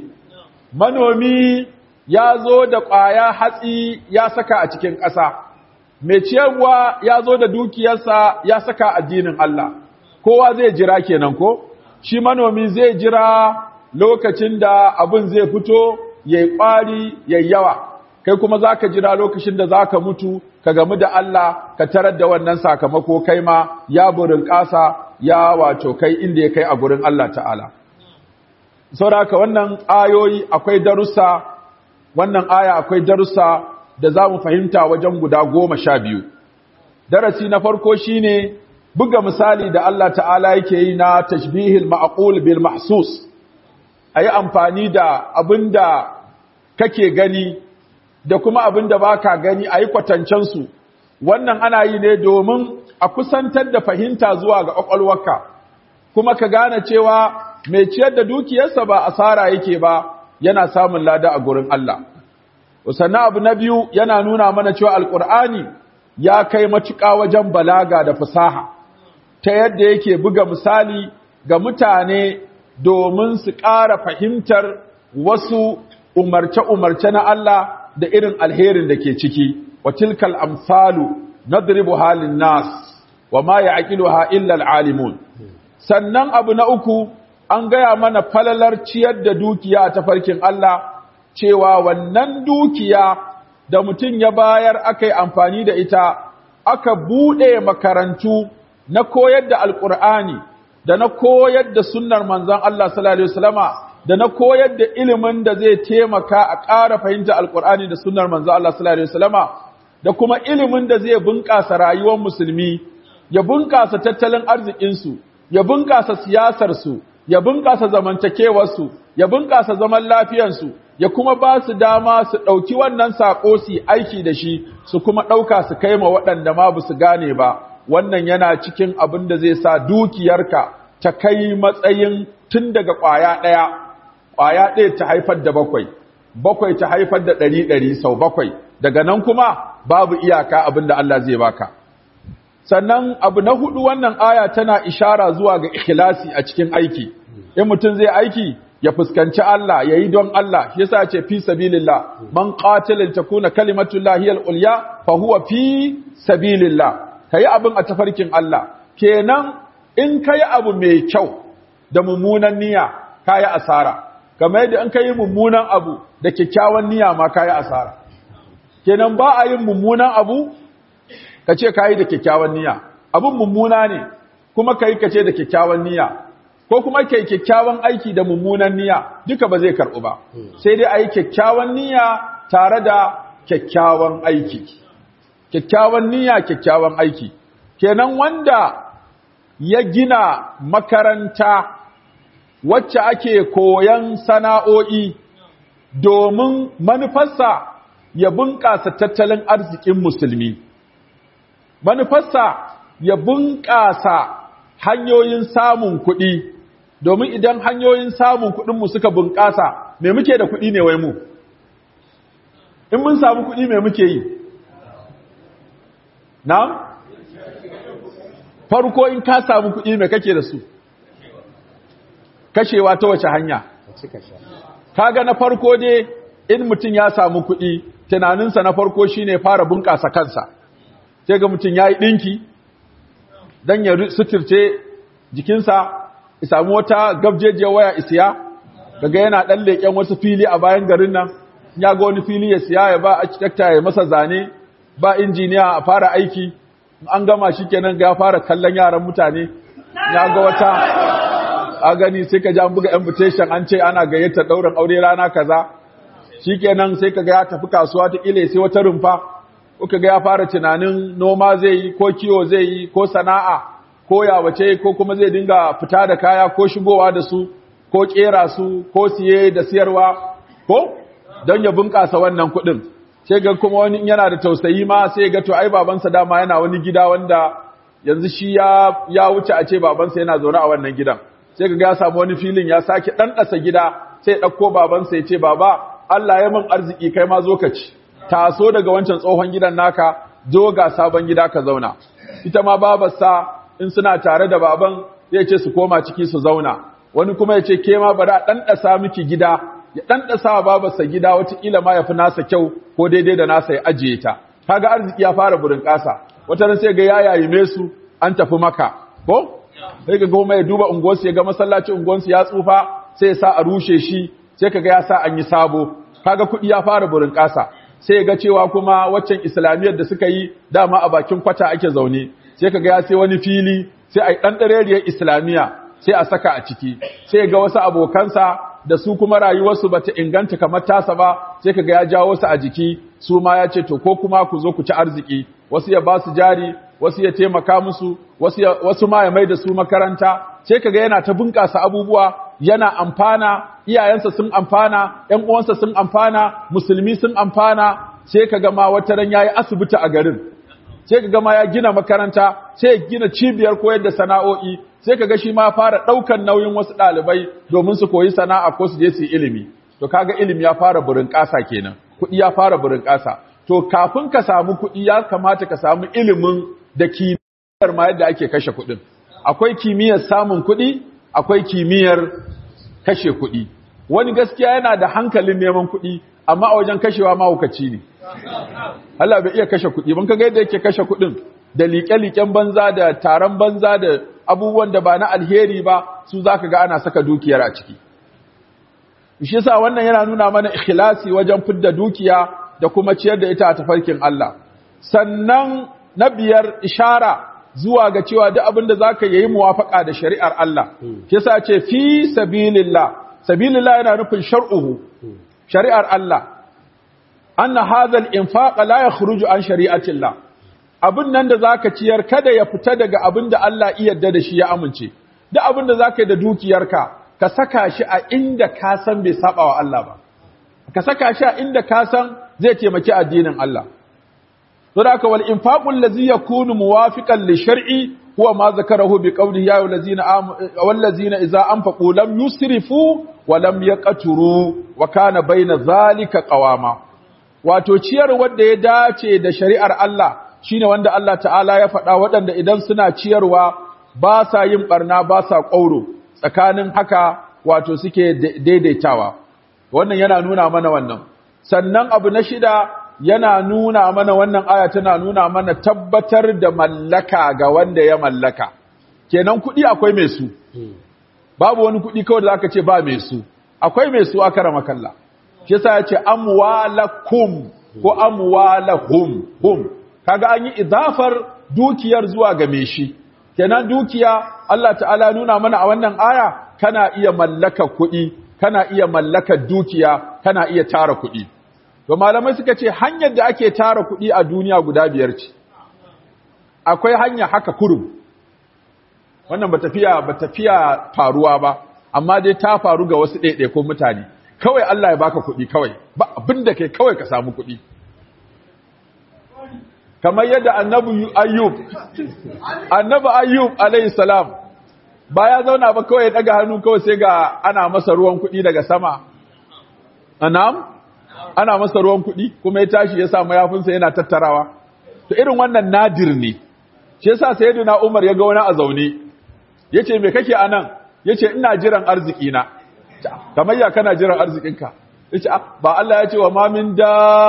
manomi ya zo da ƙwaya hatsi ya saka a cikin ƙasa mai ciyarwa ya zo da dukiyarsa ya saka addinin Allah kowa zai jira kenan ko shi manomi zai jira lokacin da abin zai fito ya yi ƙwari ya yawa kai kuma za ka jira lokacin da za ka mutu ka gamu da Allah ka tarar da wannan sakamako kai ma ya burin ƙasa ya wato kai inda ya kai a gurin Allah ta'ala sauraka wannan ayoyi akwai darussa wannan aya akwai darussa da za mu fahimta wajen guda goma sha biyu darasi na farko shine buga misali da Allah ta'ala yake yi na tashbihil ma'qul bil mahsus ayi amfani da abinda kake gani da kuma abinda baka gani ayi kwatancen su wannan ana yi ne domin a kusantar da fahimta zuwa ga kwakwalwarka kuma ka gane cewa mai ciyar da dukiyarsa ba asara yake ba yana samun lada a gurin Allah sannan abu na biyu yana nuna mana cewa alkur'ani ya kai matuƙa wajen balaga da fasaha ta yadda yake buga misali ga mutane domin su ƙara fahimtar wasu umarce-umarce na Allah da irin alherin da ke ciki wa tilkal amsalu nadribu halin nas wa ma ya'qiluha illa alalimun sannan abu na uku an gaya mana falalar ciyar da dukiya a tafarkin Allah cewa wannan dukiya da mutum ya bayar aka yi amfani da ita aka buɗe makarantu na koyar da alqur'ani da na koyar da sunnar manzon Allah sallallahu alaihi wasallama da na koyar da ilimin da zai taimaka a ƙara fahimta alqur'ani da sunnar manzon Allah sallallahu alaihi wasallama da kuma ilimin da zai bunƙasa rayuwar musulmi ya bunƙasa tattalin arzikinsu ya bunƙasa siyasarsu ya bunƙasa zamantakewarsu ya bunƙasa zaman lafiyarsu ya kuma ba su dama su ɗauki wannan saƙo su aiki da shi su kuma ɗauka su kai ma waɗanda ma ba su gane ba wannan yana cikin abin da zai sa dukiyarka ta kai matsayin tun daga ƙwaya ɗaya ƙwaya ɗaya ta haifar da bakwai bakwai ta haifar da ɗari ɗari sau bakwai daga nan kuma babu iyaka abin da Allah zai baka sannan abu na hudu wannan aya tana ishara zuwa ga ikhlasi a cikin aiki in mutum zai aiki ya fuskanci Allah ya yi don Allah shi yasa ce fi sabilillah man qatala takuna kalimatullahi hiya al-ulya fa huwa fi sabilillah kayi abin a tafarkin Allah kenan in kai abu mai kyau da mummunan niyya kayi asara kamar yadda in kai mummunan abu da kyakkyawan niyya ma kayi asara kenan ba a yin mummunan abu ka ce ka yi da kyakkyawan niyya abin mummuna ne kuma ka yi ka ce da kyakkyawan niyya ko kuma ka yi kyakkyawan aiki da mummunan niyya duka ba zai karɓu ba sai dai a yi kyakkyawan niyya tare da kyakkyawan aiki kyakkyawan niyya kyakkyawan aiki kenan wanda ya gina makaranta wacce ake koyan sana'o'i domin manufarsa ya bunƙasa tattalin arzikin musulmi manufarsa ya bunƙasa hanyoyin samun kuɗi domin idan hanyoyin samun kuɗinmu suka bunƙasa me muke da kuɗi ne wai mu in mun samu kuɗi me muke yi na farko in ka samu kuɗi me kake da su kashewa ta wace hanya kaga na farko dai in mutum ya samu kuɗi tunaninsa na farko shine fara bunƙasa kansa sai ga mutum ya yi ɗinki don ya suturce jikinsa ya samu wata gabjejiyar waya isiya daga yana ɗan leƙen wasu fili a bayan garin nan ya ga wani fili ya siya ya ba architecta ya masa zane ba injiniya a fara aiki an gama shi kenan ga ya fara kallon yaran mutane ya ga wata a gani sai ka ji an buga invitation an ce ana gayyata ɗaurin aure rana kaza shi kenan sai ka ga ya tafi kasuwa ta ƙile sai wata rumfa kuka ga ya fara tunanin noma zai yi ko kiwo zai yi ko sana'a ko yawace ko kuma zai dinga fita da kaya ko shigowa da su ko kera su ko siye da siyarwa ko don ya bunƙasa wannan kuɗin sai ga kuma wani yana da tausayi ma sai ga to ai babansa dama yana wani gida wanda yanzu shi ya ya wuce a ce babansa yana zaune a wannan gidan sai ga ya samu wani filin ya sake ɗanɗasa gida sai ya ɗauko babansa ya ce baba Allah ya min arziki kai ma zo ka ci taso daga wancan tsohon gidan naka zo ga sabon gida ka zauna ita ma babarsa in suna tare da baban zai ce su koma ciki su zauna wani kuma ya ce ke ma bari a ɗanɗasa miki gida ya ɗanɗasa wa babarsa gida wataƙila ma ya fi nasa kyau ko daidai da nasa ya ajiye ta kaga arziki ya fara burin ƙasa wata ran sai ga ya yayime su an tafi maka ko sai ga goma ya duba unguwarsu ya ga masallacin unguwarsu ya tsufa sai ya sa a rushe shi sai kaga ya sa an yi sabo kaga kuɗi ya fara burin ƙasa sai ga cewa kuma waccan islamiyyar da suka yi dama a bakin kwata ake zaune sai kaga ya sai wani fili sai a yi ɗan ɗareriyar islamiyya sai a saka a ciki sai ga wasu abokansa da su kuma rayuwarsu bata inganta kamar tasa ba sai kaga ya jawo su a jiki su ma ya ce to ko kuma ku zo ku ci arziki wasu ya ba su jari wasu ya taimaka musu wasu wasu ma ya mai da su makaranta sai kaga yana ta bunƙasa abubuwa yana amfana iyayensa sun amfana ƴan uwansa sun amfana musulmi sun amfana sai kaga ma wata ran yayi asibiti a garin sai kaga ma ya gina makaranta sai ya gina cibiyar koyar da sana'o'i sai kaga shi ma fara daukan nauyin wasu dalibai domin su koyi sana'a ko su je su yi ilimi to kaga ilimi ya fara burin ƙasa kenan kuɗi ya fara burin ƙasa to kafin ka samu kuɗi ya kamata ka samu ilimin da kimiyyar ma yadda ake kashe kuɗin akwai kimiyyar samun kuɗi akwai kimiyyar kashe kuɗi wani gaskiya yana da hankalin neman kuɗi amma a wajen kashewa mahaukaci ne Allah bai iya kashe kuɗi ban kaga yadda yake kashe kuɗin da liƙe-liƙen banza da taron banza da abubuwan da ba na alheri ba su zaka ga ana saka dukiyar a ciki shi yasa wannan yana nuna mana ikhlasi wajen fidda dukiya da kuma ciyar da ita a tafarkin Allah sannan na biyar ishara zuwa ga cewa duk abin da zaka yi muwafaka da shari'ar Allah kisa ce fi sabilillah sabilillah yana nufin shar'uhu shari'ar Allah anna hadha al-infaq la yakhruju an shari'atillah abin nan da zaka ciyar kada ya fita daga abin da Allah iya yarda da shi ya amince duk abin da zaka yi da dukiyarka ka saka shi a inda ka san bai saba wa Allah ba ka saka shi a inda ka san zai taimaki addinin Allah don haka wal infaqul ladzi yakunu muwafiqan li shar'i huwa ma zakarahu bi qawlihi ya ayyuhallazina wallazina idza anfaqu lam yusrifu wa lam yaqturu wa kana bayna zalika qawama wato ciyar wanda ya dace da shari'ar Allah shine wanda Allah ta'ala ya faɗa waɗanda idan suna ciyarwa ba sa yin barna ba sa ƙauro tsakanin haka wato suke daidaitawa wannan yana nuna mana wannan sannan abu na shida yana nuna mana wannan aya tana nuna mana tabbatar da mallaka ga wanda ya mallaka kenan kuɗi akwai mai su babu wani kuɗi kawai da zaka ce ba mai su akwai mai su aka rama kalla shi yasa ya ce amwalakum ko amwalahum hum kaga an yi idafar dukiyar zuwa ga mai shi kenan dukiya Allah ta'ala nuna mana a wannan aya kana iya mallaka kuɗi kana iya mallakar dukiya kana iya tara kuɗi to malamai suka ce hanyar da ake tara kuɗi a duniya guda biyar ce akwai hanya haka kurum wannan ba tafiya ba tafiya faruwa ba amma dai ta faru ga wasu ɗaiɗaikun mutane kawai Allah ya baka kuɗi kawai ba abin da kai kawai ka samu kuɗi kamar yadda annabi ayyub annabi ayyub alayhi salam ba ya zauna ba kawai ya daga hannu kawai sai ga ana masa ruwan kuɗi daga sama anam ana masa ruwan kuɗi kuma ya tashi ya sa mayafinsa yana tattarawa to irin wannan nadir ne shi yasa sayyidina Umar ya ga wani a zaune yace me kake anan yace ina jiran arziki na kamar ya kana jiran arzikinka yace ba Allah ya ce wa ma min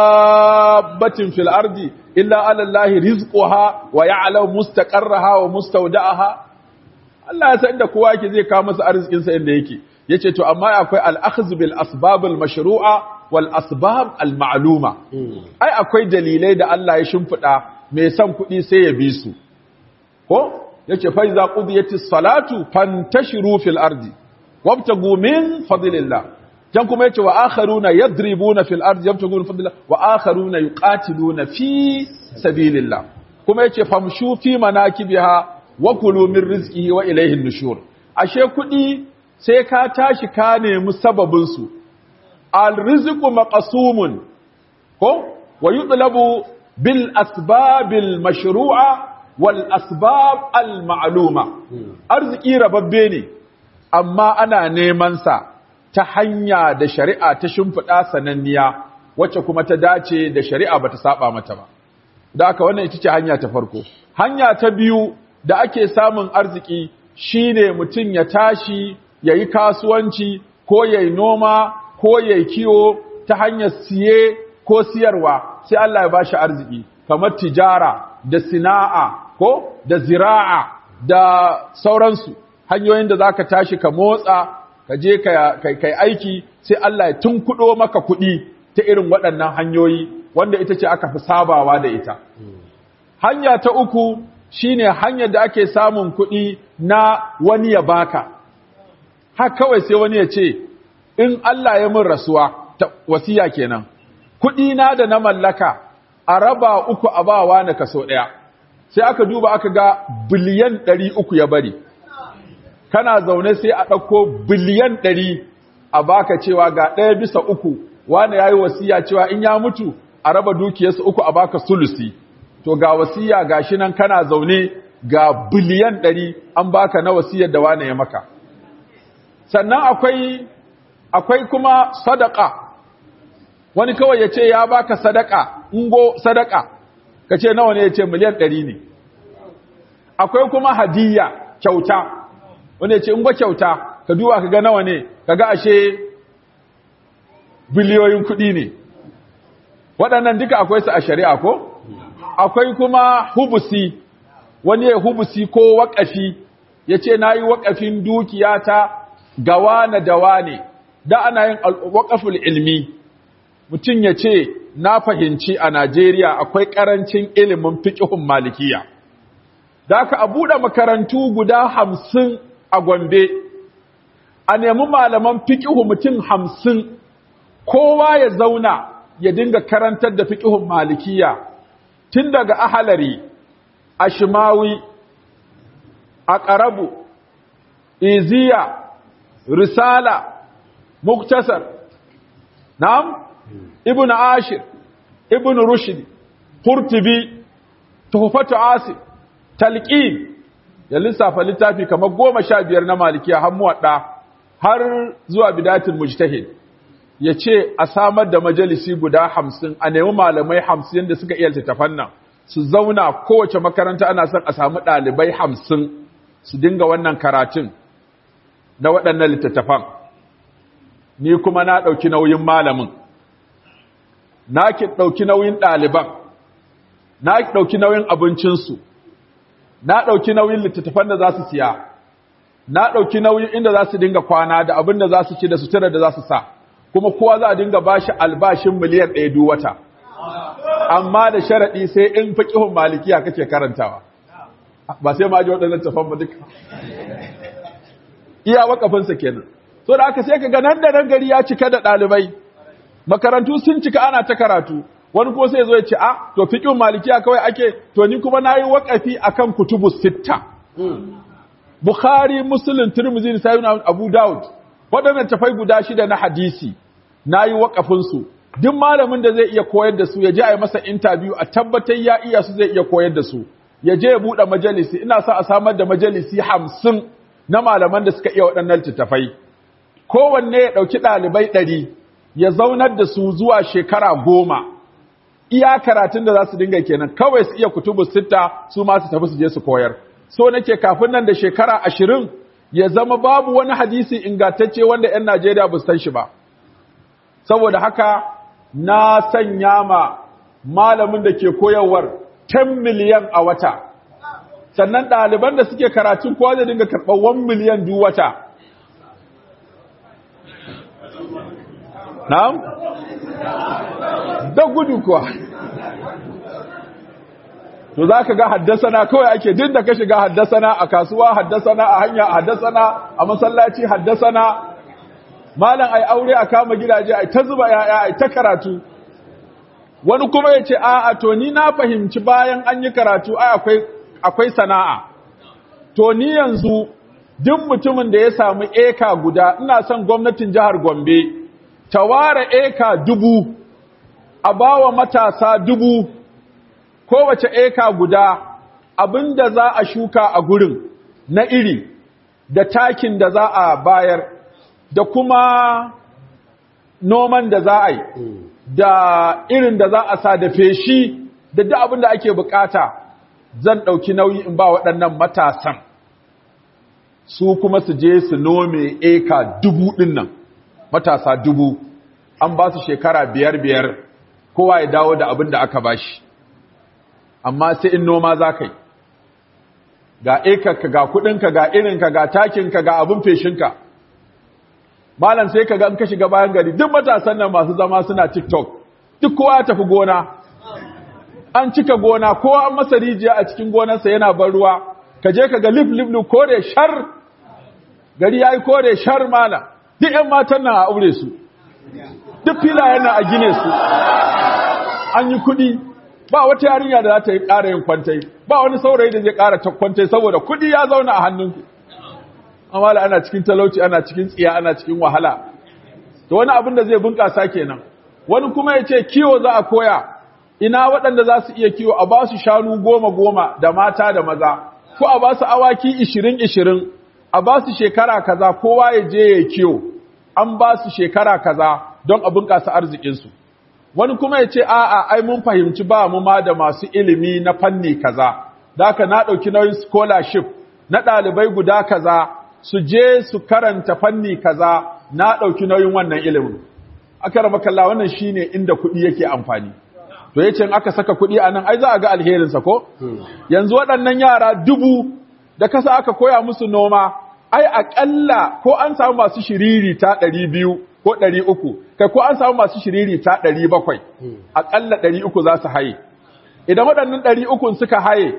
dabbatin fil ardi illa ala Allah rizquha wa ya'lamu mustaqarraha wa mustawda'aha Allah ya san inda kowa yake zai kawo masa arzikin sa inda yake yace to amma akwai al-akhdh bil asbab al mashru'a wal asbab al ma'luma ai akwai dalilai da Allah ya shimfida mai son kuɗi sai ya bi su ko yace fa iza qudiyatis salatu fantashiru fil ardi wabtagu min fadlillah can kuma yace wa akharuna yadribuna fil ardi yabtaguna fadlillah wa akharuna yuqatiluna fi sabilillah kuma yace famshu fi manakibiha wa kulu min rizqihi wa ilayhi nushur ashe kudi sai ka tashi ka nemi sababin su al rizqu maqsumun ko wa yutlabu bil asbabil mashru'a wal asbab al ma'luma arziki rababbe ne amma ana neman sa ta hanya da shari'a ta shimfiɗa sananniya wacce kuma ta dace da shari'a ba ta saba mata ba. Da aka wannan ita ce hanya ta farko. Hanya ta biyu da ake samun arziki shine mutum ya tashi ya yi kasuwanci ko ya yi noma ko ya yi kiwo ta hanyar siye ko siyarwa sai Allah ya bashi arziki kamar tijara da sina'a ko da zira'a da sauransu hanyoyin da za ka tashi ka motsa ka je kai aiki sai Allah ya tunkudo maka kuɗi ta irin waɗannan hanyoyi wanda ita ce aka fi sabawa da ita. Hanya ta uku shine hanyar da ake samun kuɗi na wani ya baka. Har kawai sai wani ya ce, in Allah ya min rasuwa, wasiya kenan, kuɗi na da na mallaka a raba uku a bawa na kaso ɗaya. Sai aka duba aka ga biliyan ɗari uku ya bari. kana zaune sai a ɗauko biliyan ɗari a baka cewa ga ɗaya bisa uku wani ya yi wasiya cewa in ya mutu a raba dukiyarsa uku a baka sulusi to ga wasiya ga shi nan kana zaune ga biliyan ɗari an baka na wasiyar da wani ya maka sannan akwai akwai kuma sadaka wani kawai ya ce ya baka sadaka ingo sadaka ka ce nawa ne ya ce miliyan ɗari ne akwai kuma hadiyya kyauta wanda ya ce in kyauta ka duba ka ga nawa ne ka ga ashe biliyoyin kuɗi ne waɗannan duka akwai su a shari'a ko akwai kuma hubusi wani ya hubusi ko waƙafi ya ce na yi waƙafin dukiyata ga wane da wane da ana yin waƙaful ilmi mutum ya ce na fahimci a najeriya akwai ƙarancin ilimin fiƙihun malikiya da aka a buɗe makarantu guda hamsin a Gombe, a nemi malaman fiƙihu mutum hamsin, kowa ya zauna ya dinga karantar da fiƙihun malikiya, tun daga ahalari, a shimawi, a ƙarabu, iziya, risala, muktasar, na'am, ibn ashir, ibn rushd, Kurtubi, tuhufatu asir, talqin ya lissafa littafi kamar goma sha biyar na malikiya har muwaɗa har zuwa bidatul mujtahid ya ce a samar da majalisi guda hamsin a nemi malamai hamsin da suka iya littattafan nan su zauna kowace makaranta ana son a samu ɗalibai hamsin su dinga wannan karatun na waɗannan littattafan ni kuma na ɗauki nauyin malamin na ki ɗauki nauyin ɗaliban na ɗauki nauyin abincinsu na ɗauki nauyin littattafan da za su siya na ɗauki nauyin inda za su dinga kwana da abin da za su ci da sutura da za su sa kuma kowa za a dinga ba shi albashin miliyan ɗaya duk wata amma da sharaɗi sai in faƙihun malikiya kake karantawa ba sai ma ji waɗannan tafan ba duka iya wakafinsa kenan so da aka sai ka ga nan da nan gari ya cika da ɗalibai makarantu sun cika ana ta karatu wani kuma sai zo ya ce a to fiqhin malikiya kawai ake to ni kuma nayi waqafi akan kutubu sitta bukhari muslim tirmidhi nisai abu daud wadannan tafai guda shida na hadisi nayi waqafin su duk malamin da zai iya koyar da su ya je a yi masa interview a tabbatar ya iya su zai iya koyar da su ya je ya bude majalisi ina sa a samar da majalisi hamsin na malaman da suka iya waɗannan littattafai kowanne ya ɗauki ɗalibai ɗari ya zaunar da su zuwa shekara goma iya karatun da za su dinga kenan kawai su iya kutubu sita su ma su tafi su je su koyar so nake kafin nan da shekara ashirin ya zama babu wani hadisi ingantacce wanda 'yan Najeriya ba su san shi ba saboda haka na sanya ma malamin da ke koyarwar 10 miliyan a wata sannan ɗaliban da suke karatun kowa zai dinga karɓar 1 miliyan duk wata na'am da gudu kuwa to za ka ga haddasana kawai ake duk da ka shiga haddasana a kasuwa haddasana a hanya haddasana a masallaci haddasana malam ai aure a kama gidaje ai ta zuba yaya ai ta karatu wani kuma ya ce a'a to ni na fahimci bayan an yi karatu ai akwai akwai sana'a to ni yanzu duk mutumin da ya samu eka guda ina son gwamnatin jihar Gombe ta ware eka dubu a bawa matasa dubu kowace eka guda abinda za a shuka a gurin na iri da takin da za a bayar da kuma noman da za a yi da irin da za a sa da feshi da duk abin da ake bukata zan ɗauki nauyi in ba waɗannan matasan su kuma su je su nome eka dubu ɗin nan matasa dubu an ba su shekara biyar biyar kowa ya dawo da abin da aka bashi amma sai in noma za ka yi ga ekarka ga kudinka ga irinka ga takinka ga abin feshinka malam sai ka ga in ka shiga bayan gari duk matasan nan masu zama suna tiktok duk kowa ya tafi gona an cika gona kowa an masa rijiya a cikin gonarsa yana ban ruwa ka je ka ga lif lif kore shar gari ya yi kore shar malam duk 'yan matan nan a aure su duk filayen nan a gine su an yi kuɗi ba wata yarinya da za ta yi ƙara yin kwantai ba wani saurayi da zai ƙara ta kwantai saboda kuɗi ya zauna a hannunku amma da ana cikin talauci ana cikin tsiya ana cikin wahala to wani abin da zai bunƙasa kenan wani kuma ya ce kiwo za a koya ina waɗanda za su iya kiwo a ba su shanu goma goma da mata da maza ko a ba su awaki ishirin ishirin a ba su shekara kaza kowa ya je ya kiwo an ba su shekara kaza don a bunƙasa arzikinsu wani kuma ya ce a'a ai mun fahimci ba mu ma da masu ilimi na fanni kaza daka na ɗauki nauyin scholarship na ɗalibai guda kaza su je su karanta fanni kaza na ɗauki nauyin wannan ilimin aka raba kalla wannan shine inda kuɗi yake amfani to yace in aka saka kuɗi a nan ai za a ga alherinsa ko yanzu waɗannan yara dubu da kasa aka koya musu noma ai aƙalla ko an samu masu shiriri ta ɗari biyu ko ɗari uku kai ko an samu masu shiriri ta ɗari bakwai aƙalla ɗari uku za su haye idan waɗannan ɗari ukun suka haye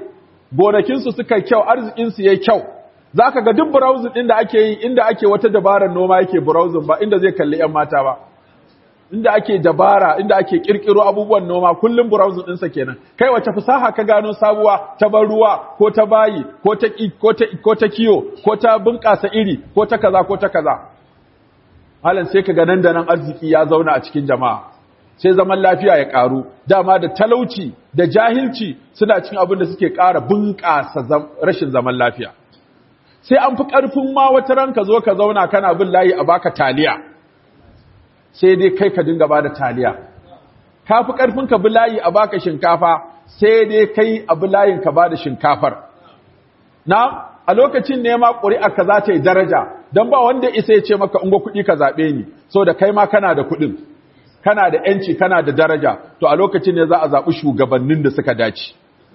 gonakinsu suka yi kyau arzikinsu ya yi kyau za ka ga duk browsing ɗin da ake yi inda ake wata dabarar noma yake browsing ba inda zai kalli 'yan mata ba inda ake dabara inda ake kirkiro abubuwan noma kullum browsing ɗinsa kenan kai wace fasaha ka gano sabuwa ta ban ruwa ko ta bayi ko ta ko ta ko ta kiyo ko ta bunƙasa iri ko ta kaza ko ta kaza halan sai ka ga nan da nan arziki ya zauna a cikin jama'a sai zaman lafiya ya ƙaru dama da talauci da jahilci suna cikin abin da suke ƙara bunƙasa rashin zaman lafiya sai an fi ƙarfin ma wata ran ka zo ka zauna kana bin layi a baka taliya sai dai kai ka dinga bada taliya ka fi ƙarfin ka bi layi a baka shinkafa sai dai kai a bi layin ka bada shinkafar na a lokacin ne ma ƙuri'a ka za ta yi daraja don ba wanda isa ya ce maka ungo kuɗi ka zaɓe ni so da kai ma kana da kuɗin kana da ‘yanci kana da daraja to a lokacin ne za a zaɓi shugabannin da suka dace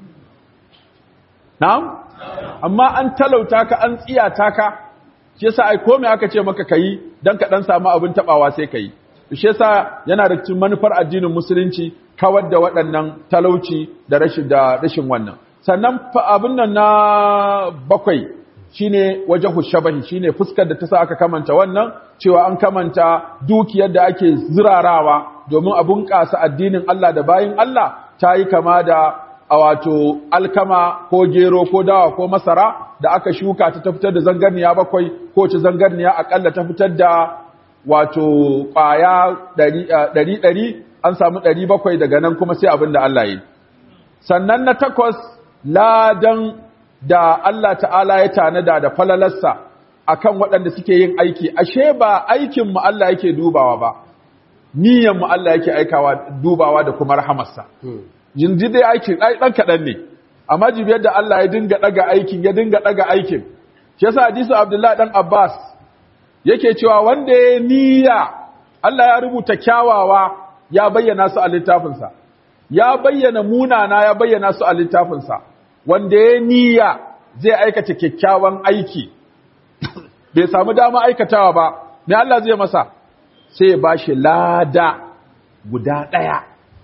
na'am amma an talauta ka an tsiyata ka shi yasa ai komai aka ce maka kayi dan ka dan samu abin tabawa sai kayi shi yasa yana da cikin manufar addinin musulunci kawar da waɗannan talauci da rashin da rashin wannan sannan abin nan na bakwai shine wajhu shabahi shine fuskar da ta sa aka kamanta wannan cewa an kamanta dukiyar da ake zirarawa domin a bunƙasa addinin Allah da bayin Allah ta yi kama da a wato alkama ko gero ko dawa ko masara da aka shuka ta fitar da zangarniya bakwai ko ci zangarniya akalla ta fitar da wato ƙwaya ɗari ɗari an samu ɗari bakwai daga nan kuma sai abin da Allah yi sannan na takwas ladan da Allah ta'ala ya tanada da falalarsa akan waɗanda suke yin aiki ashe ba aikin mu Allah yake dubawa ba niyyar mu Allah yake aikawa dubawa da kuma rahamarsa yanzu dai aikin ɗan kaɗan ne amma jibiyar da Allah ya dinga ɗaga aikin ya dinga ɗaga aikin shi yasa hadisu Abdullahi ɗan Abbas yake cewa wanda ya niyya Allah ya rubuta kyawawa ya bayyana su a littafinsa ya bayyana munana ya bayyana su a littafinsa wanda ya niyya zai aikata kyakkyawan aiki bai samu dama aikatawa ba me Allah zai masa sai ya bashi lada guda ɗaya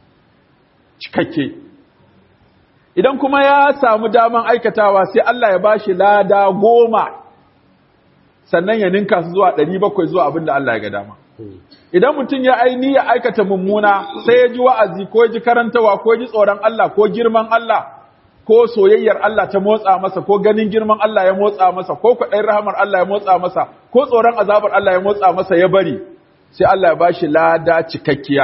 cikakke idan kuma ya samu daman aikatawa sai Allah ya bashi lada goma sannan ya ninka su zuwa ɗari bakwai zuwa abin da Allah ya ga dama idan mutum ya aini ya aikata mummuna sai ya ji wa'azi ko ya ji karantawa ko ya ji tsoron Allah ko girman Allah ko soyayyar Allah ta motsa masa ko ganin girman Allah ya motsa masa ko kwaɗayin rahamar Allah ya motsa masa ko tsoron azabar Allah ya motsa masa ya bari sai Allah ya bashi lada cikakkiya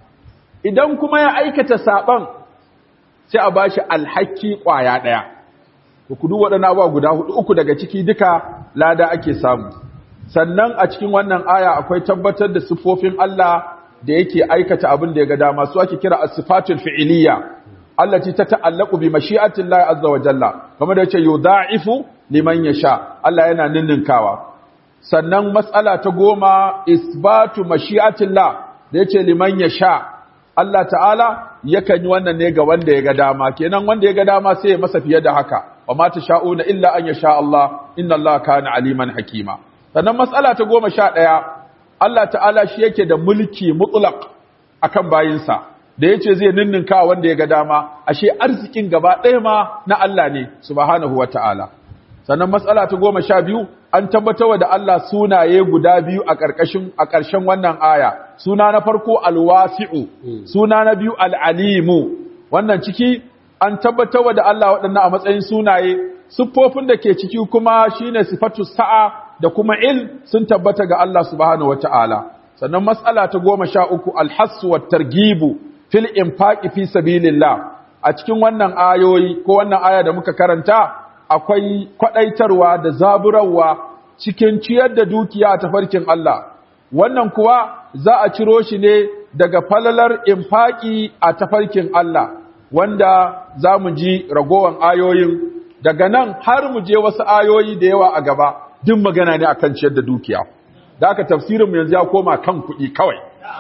idan kuma ya aikata saban sai a bashi alhaki kwaya daya ku duk waɗannan abubuwa guda hudu uku daga ciki duka lada ake samu sannan a cikin wannan aya akwai tabbatar da sifofin Allah da yake aikata abin da ya ga dama su ake kira as-sifatul fi'liyya allati tata'allaqu bi mashi'ati Allah azza wa jalla kamar da yace yudha'ifu liman yasha Allah yana ninninkawa sannan mas'ala ta goma isbatu mashi'ati Allah da yace liman yasha Allah ta'ala yakan yi wannan ne ga wanda ya ga dama kenan wanda ya ga dama sai ya masa fiye da haka wa ma sha'una illa an yasha Allah inna Allah kana aliman hakima sannan matsala ta goma sha ɗaya Allah ta'ala shi yake da mulki mutlaq akan bayinsa da yace zai ninninka wanda ya ga dama ashe arzikin gaba ɗaya ma na Allah ne subhanahu wata'ala sannan matsala ta goma sha biyu an tabbatar da Allah sunaye guda biyu a ƙarƙashin a ƙarshen wannan aya suna na farko alwasi'u suna na biyu al'alimu wannan ciki an tabbatar da Allah waɗannan a matsayin sunaye siffofin da ke ciki kuma shine sifatu sa'a da kuma il sun tabbata ga Allah subhanahu wata'ala sannan mas'ala ta goma sha uku alhassu wa targibu fil infaqi fi sabilillah a cikin wannan ayoyi ko wannan aya da muka karanta akwai kwadaitarwa da zaburarwa cikin ciyar da dukiya a tafarkin Allah wannan kuwa za a ciro shi ne daga falalar infaki a tafarkin Allah wanda za mu ji ragowan ayoyin daga nan har mu je wasu ayoyi da yawa a gaba duk magana ne akan ciyar da dukiya da aka tafsirin mu yanzu ya koma kan kuɗi kawai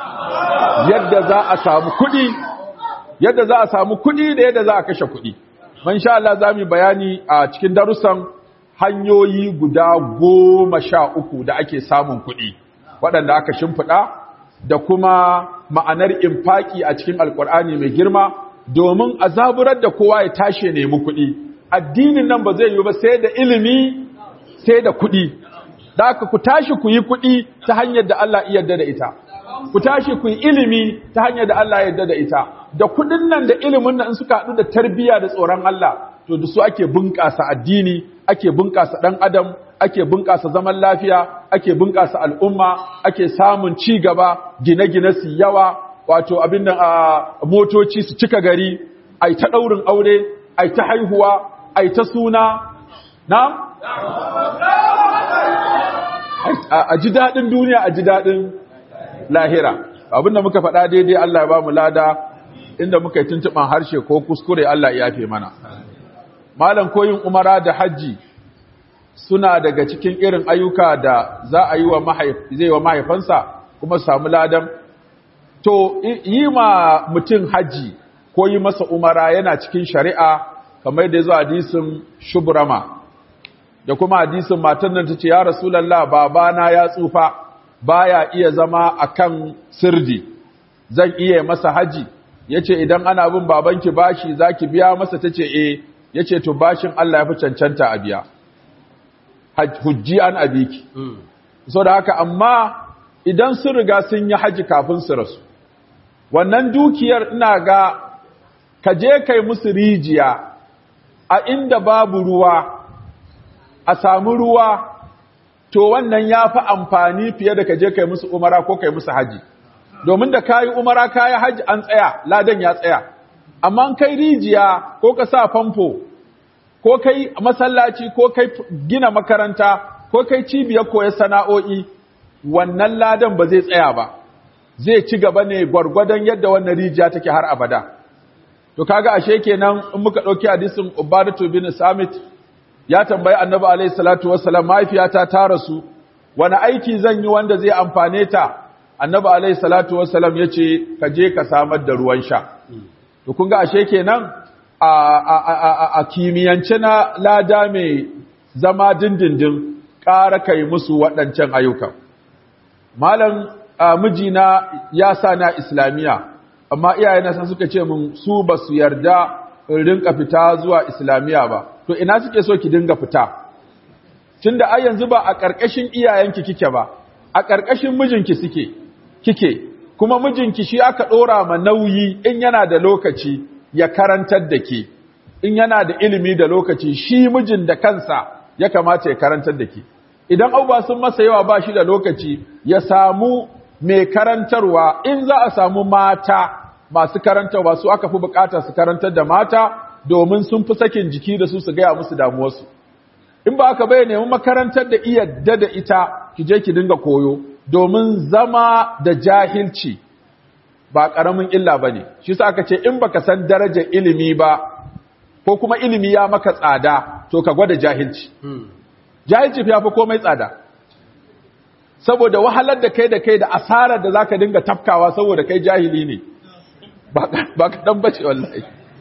yadda za a samu kuɗi yadda za a samu kuɗi da yadda za a kashe kuɗi man sha Allah za mu bayani a cikin darussan hanyoyi guda goma sha uku da ake samun kuɗi waɗanda aka shimfiɗa da kuma ma'anar infaki a cikin alkur'ani mai girma domin a zaburar da kowa ya tashi nemi kuɗi addinin nan ba zai yi ba sai da ilimi sai da kuɗi da aka ku tashi ku yi kuɗi ta hanyar da Allah iya yarda da ita ku tashi ku yi ilimi ta hanyar da Allah ya yarda da ita da kuɗin nan da ilimin nan in suka haɗu da tarbiyya da tsoron Allah to da su ake bunƙasa addini ake bunƙasa ɗan adam ake bunƙasa zaman lafiya ake bunƙasa al'umma ake samun ci gaba gine-gine su yawa wato abin nan a motoci su cika gari ai ta ɗaurin aure ai ta haihuwa ai ta suna na a ji daɗin duniya a ji daɗin lahira abinda muka faɗa daidai Allah ya ba mu lada inda muka yi tuntuɓan harshe ko kuskure Allah ya yafe mana malam koyin umara da hajji suna daga cikin irin ayyuka da za a yi wa zai wa mahaifansa kuma samu ladan to yi ma mutum hajji ko yi masa umara yana cikin shari'a kamar da ya zo hadisin shubrama da kuma hadisin matan nan tace ya rasulullah babana ya tsufa baya iya zama akan sirdi zan iya masa haji yace idan ana bin babanki bashi zaki biya masa tace eh yace to bashin Allah ya fi cancanta a biya hujji an abiki so da haka amma idan sun riga sun yi haji kafin su rasu wannan dukiyar ina ga ka je kai musu rijiya a inda babu ruwa a samu ruwa to wannan ya fi amfani fiye da ka je kai musu umara ko kai musu haji domin da kayi umara kayi haji an tsaya ladan ya tsaya amma kai rijiya ko ka sa famfo ko kai masallaci ko kai gina makaranta ko kai cibiyar koyar sana'o'i wannan ladan ba zai tsaya ba zai ci gaba ne gwargwadon yadda wannan rijiya take har abada to kaga ashe kenan in muka dauki hadisin Ubadatu bin Samit ya tambayi Annabi alayhi salatu wassalam mahaifiyata ta rasu wani aiki zan yi wanda zai amfane ta Annabi alayhi salatu wassalam yace ka je ka samar da ruwan sha to kun ga ashe kenan a a a a kimiyance na lada mai zama dindindin ƙara kai musu waɗancan ayyukan malam mijina ya sa na islamiya amma iyayena san suka ce mun su ba su yarda in rinka fita zuwa islamiya ba to ina suke so ki dinga fita tunda ai yanzu ba a ƙarƙashin iyayenki kike ba a ƙarƙashin mijinki suke kike kuma mijinki shi aka ɗora ma nauyi in yana da lokaci ya karantar da ke in yana da ilimi da lokaci shi mijin da kansa ya kamata ya karantar da ke idan abubuwa sun masa yawa ba shi da lokaci ya samu mai karantarwa in za a samu mata masu karantarwa su aka fi bukata su karantar da mata domin sun fi sakin jiki da su su gaya musu damuwarsu in ba aka bai nemi makarantar da iya da ita ki je ki dinga koyo domin zama da jahilci ba ƙaramin illa ba ne shi sa aka ce in baka san darajar ilimi ba ko kuma ilimi ya maka tsada to ka gwada jahilci jahilci fi fi komai tsada saboda wahalar da kai da kai da asarar da zaka dinga tafkawa saboda kai jahili ne ba ka dan bace wallahi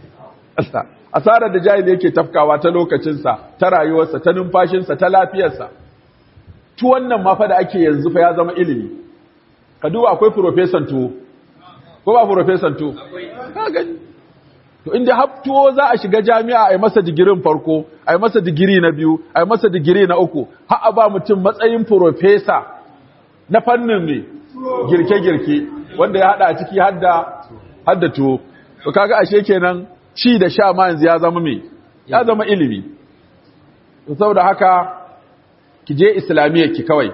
asarar da jahili yake tafkawa ta lokacinsa ta rayuwarsa ta numfashinsa ta lafiyarsa tu wannan ma fa da ake yanzu fa ya zama ilimi ka duba akwai profesan tuwo ko ba profesan tuwo ka gani to inda haftuwo za a shiga jami'a a yi masa digirin farko a yi masa digiri na biyu a yi masa digiri na uku har a ba mutum matsayin profesa na fannin ne girke-girke wanda ya hada a ciki har da tuwo to kaga ashe kenan ci da sha ma yanzu ya zama me ya zama ilimi to saboda haka ki je islamiyyar ki kawai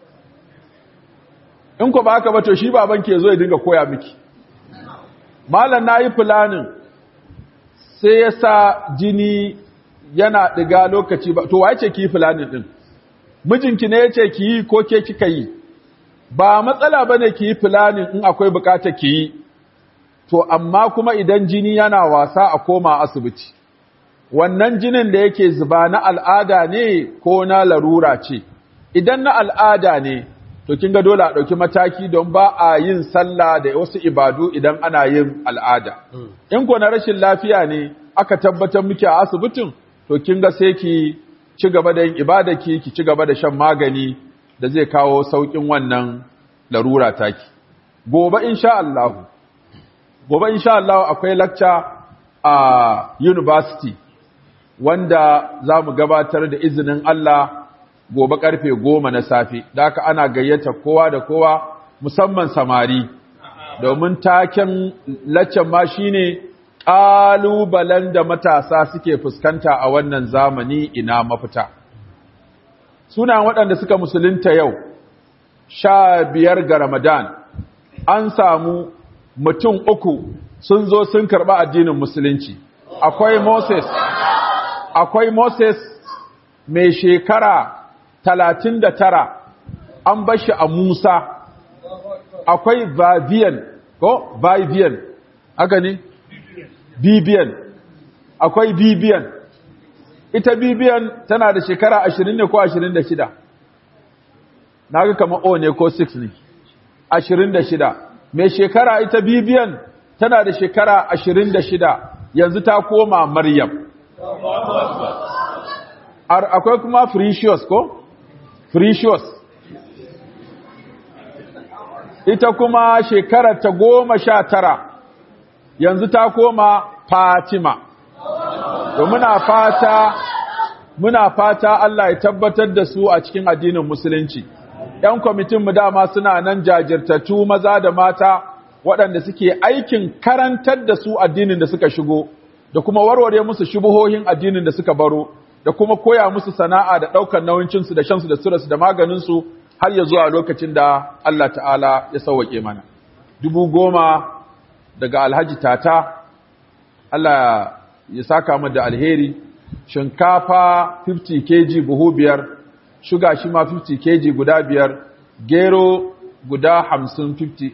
in ko ba haka ba to shi baban ke zo ya dinga koya miki malam nayi planning sai ya sa jini yana ɗiga lokaci ba, to wa ce ki yi fulanin ɗin, mijinki ne ya ce ki yi ko ke kika yi, ba matsala ba ne ki yi fulanin in akwai bukata ki yi, to amma kuma idan jini yana wasa a koma asibiti, wannan jinin da yake zuba na al'ada ne ko na larura ce, idan na al'ada ne, to kin ga dole a ɗauki mataki don ba a yin sallah da wasu ibadu idan ana yin al'ada. In ko na rashin lafiya ne aka tabbatar miki a asibitin, to kin ga sai ki ci gaba da yin ibadaki, ki ci gaba da shan magani da zai kawo sauƙin wannan larura taki. Gobe insha Allah, gobe insha Allah akwai lecture a university wanda za mu gabatar da izinin Allah gobe karfe goma na safe da haka ana gayyata kowa da kowa musamman samari domin taken laccen ma shine ƙalubalen da matasa suke fuskanta a wannan zamani ina mafita suna waɗanda suka musulunta yau sha biyar ga ramadan an samu mutum uku sun zo sun karɓa addinin musulunci akwai moses akwai moses mai shekara talatin da tara an bashi a musa akwai vivian ko vivian haka ne bibiyan akwai bibiyan ita bibiyan tana da shekara ashirin ne ko ashirin da shida na ga kama o ne ko 6 ne ashirin da shida mai shekara ita bibiyan tana da shekara ashirin da shida yanzu ta koma maryam akwai kuma Precious ko? Precious. Ita kuma shekarar ta goma sha tara, yanzu ta koma Fatima. To muna fata, muna fata Allah ya tabbatar da su a cikin addinin Musulunci. ‘Yan kwamitinmu dama suna nan jajirtattu maza da mata waɗanda suke aikin karantar da su addinin da suka shigo, da kuma warware musu shubuhohin addinin da suka baro. da kuma koya musu sana'a da ɗaukar nauyincinsu da shansu da surarsu da maganinsu har ya zuwa lokacin da Allah ta'ala ya sauwaƙe mana. Dubu goma daga alhaji tata, Allah ya saka mu da alheri, shinkafa 50 kg buhu biyar, shuga shi ma 50 kg guda biyar, gero guda 50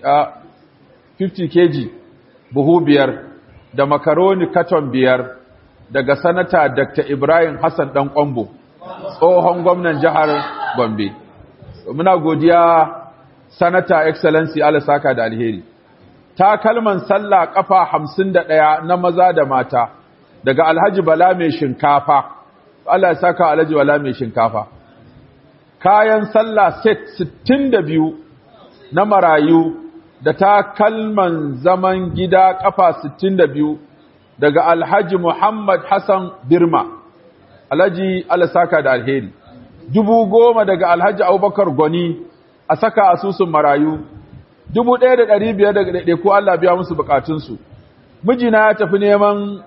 50 kg buhu biyar, da makaroni katon biyar, daga sanata Dr. Ibrahim Hassan ɗan ƙwambo, tsohon gwamnan jihar Gombe. Muna godiya sanata Excellency Saka da alheri. Takalman sallah ƙafa hamsin da ɗaya na maza da mata, daga Alhaji Bala mai shinkafa, Allah ya saka Alhaji Bala mai shinkafa. Kayan sallah set sittin da biyu na marayu da takalman zaman gida ƙafa sittin da biyu daga Alhaji Muhammad Hassan Birma, Alhaji Alasaka da Alheri, dubu goma daga Alhaji Abubakar Gwani a saka asusun marayu, dubu ɗaya da ɗari biyar daga ɗaiɗe ko Allah biya musu bukatunsu. Mijina ya tafi neman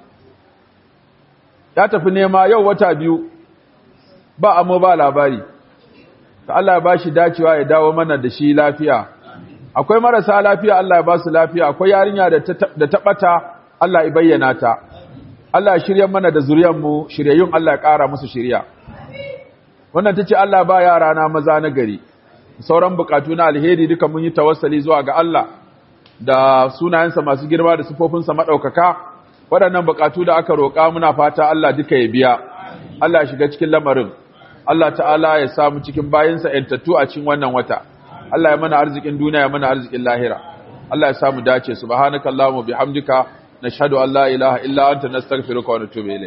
ya tafi nema yau wata biyu ba amma ba labari, ta Allah ya ba shi dacewa ya dawo mana da shi lafiya. Akwai marasa lafiya Allah ya ba su lafiya, akwai yarinya da ta ɓata Allah ya bayyana ta Allah ya shirya mana da zuriyarmu shiryayyun Allah ya ƙara musu shirya wannan tace Allah ba yara na maza na gari sauran bukatu na alheri duka mun yi tawassali zuwa ga Allah da sunayensa masu girma da sifofinsa madaukaka waɗannan bukatu da aka roƙa muna fata Allah duka ya biya Allah ya shiga cikin lamarin Allah ta'ala ya samu cikin bayinsa yantattu a cikin wannan wata Allah ya mana arzikin duniya ya mana arzikin lahira Allah ya samu dace subhanakallahumma bihamdika نشهد أن لا إله إلا أنت نستغفرك ونتوب إليك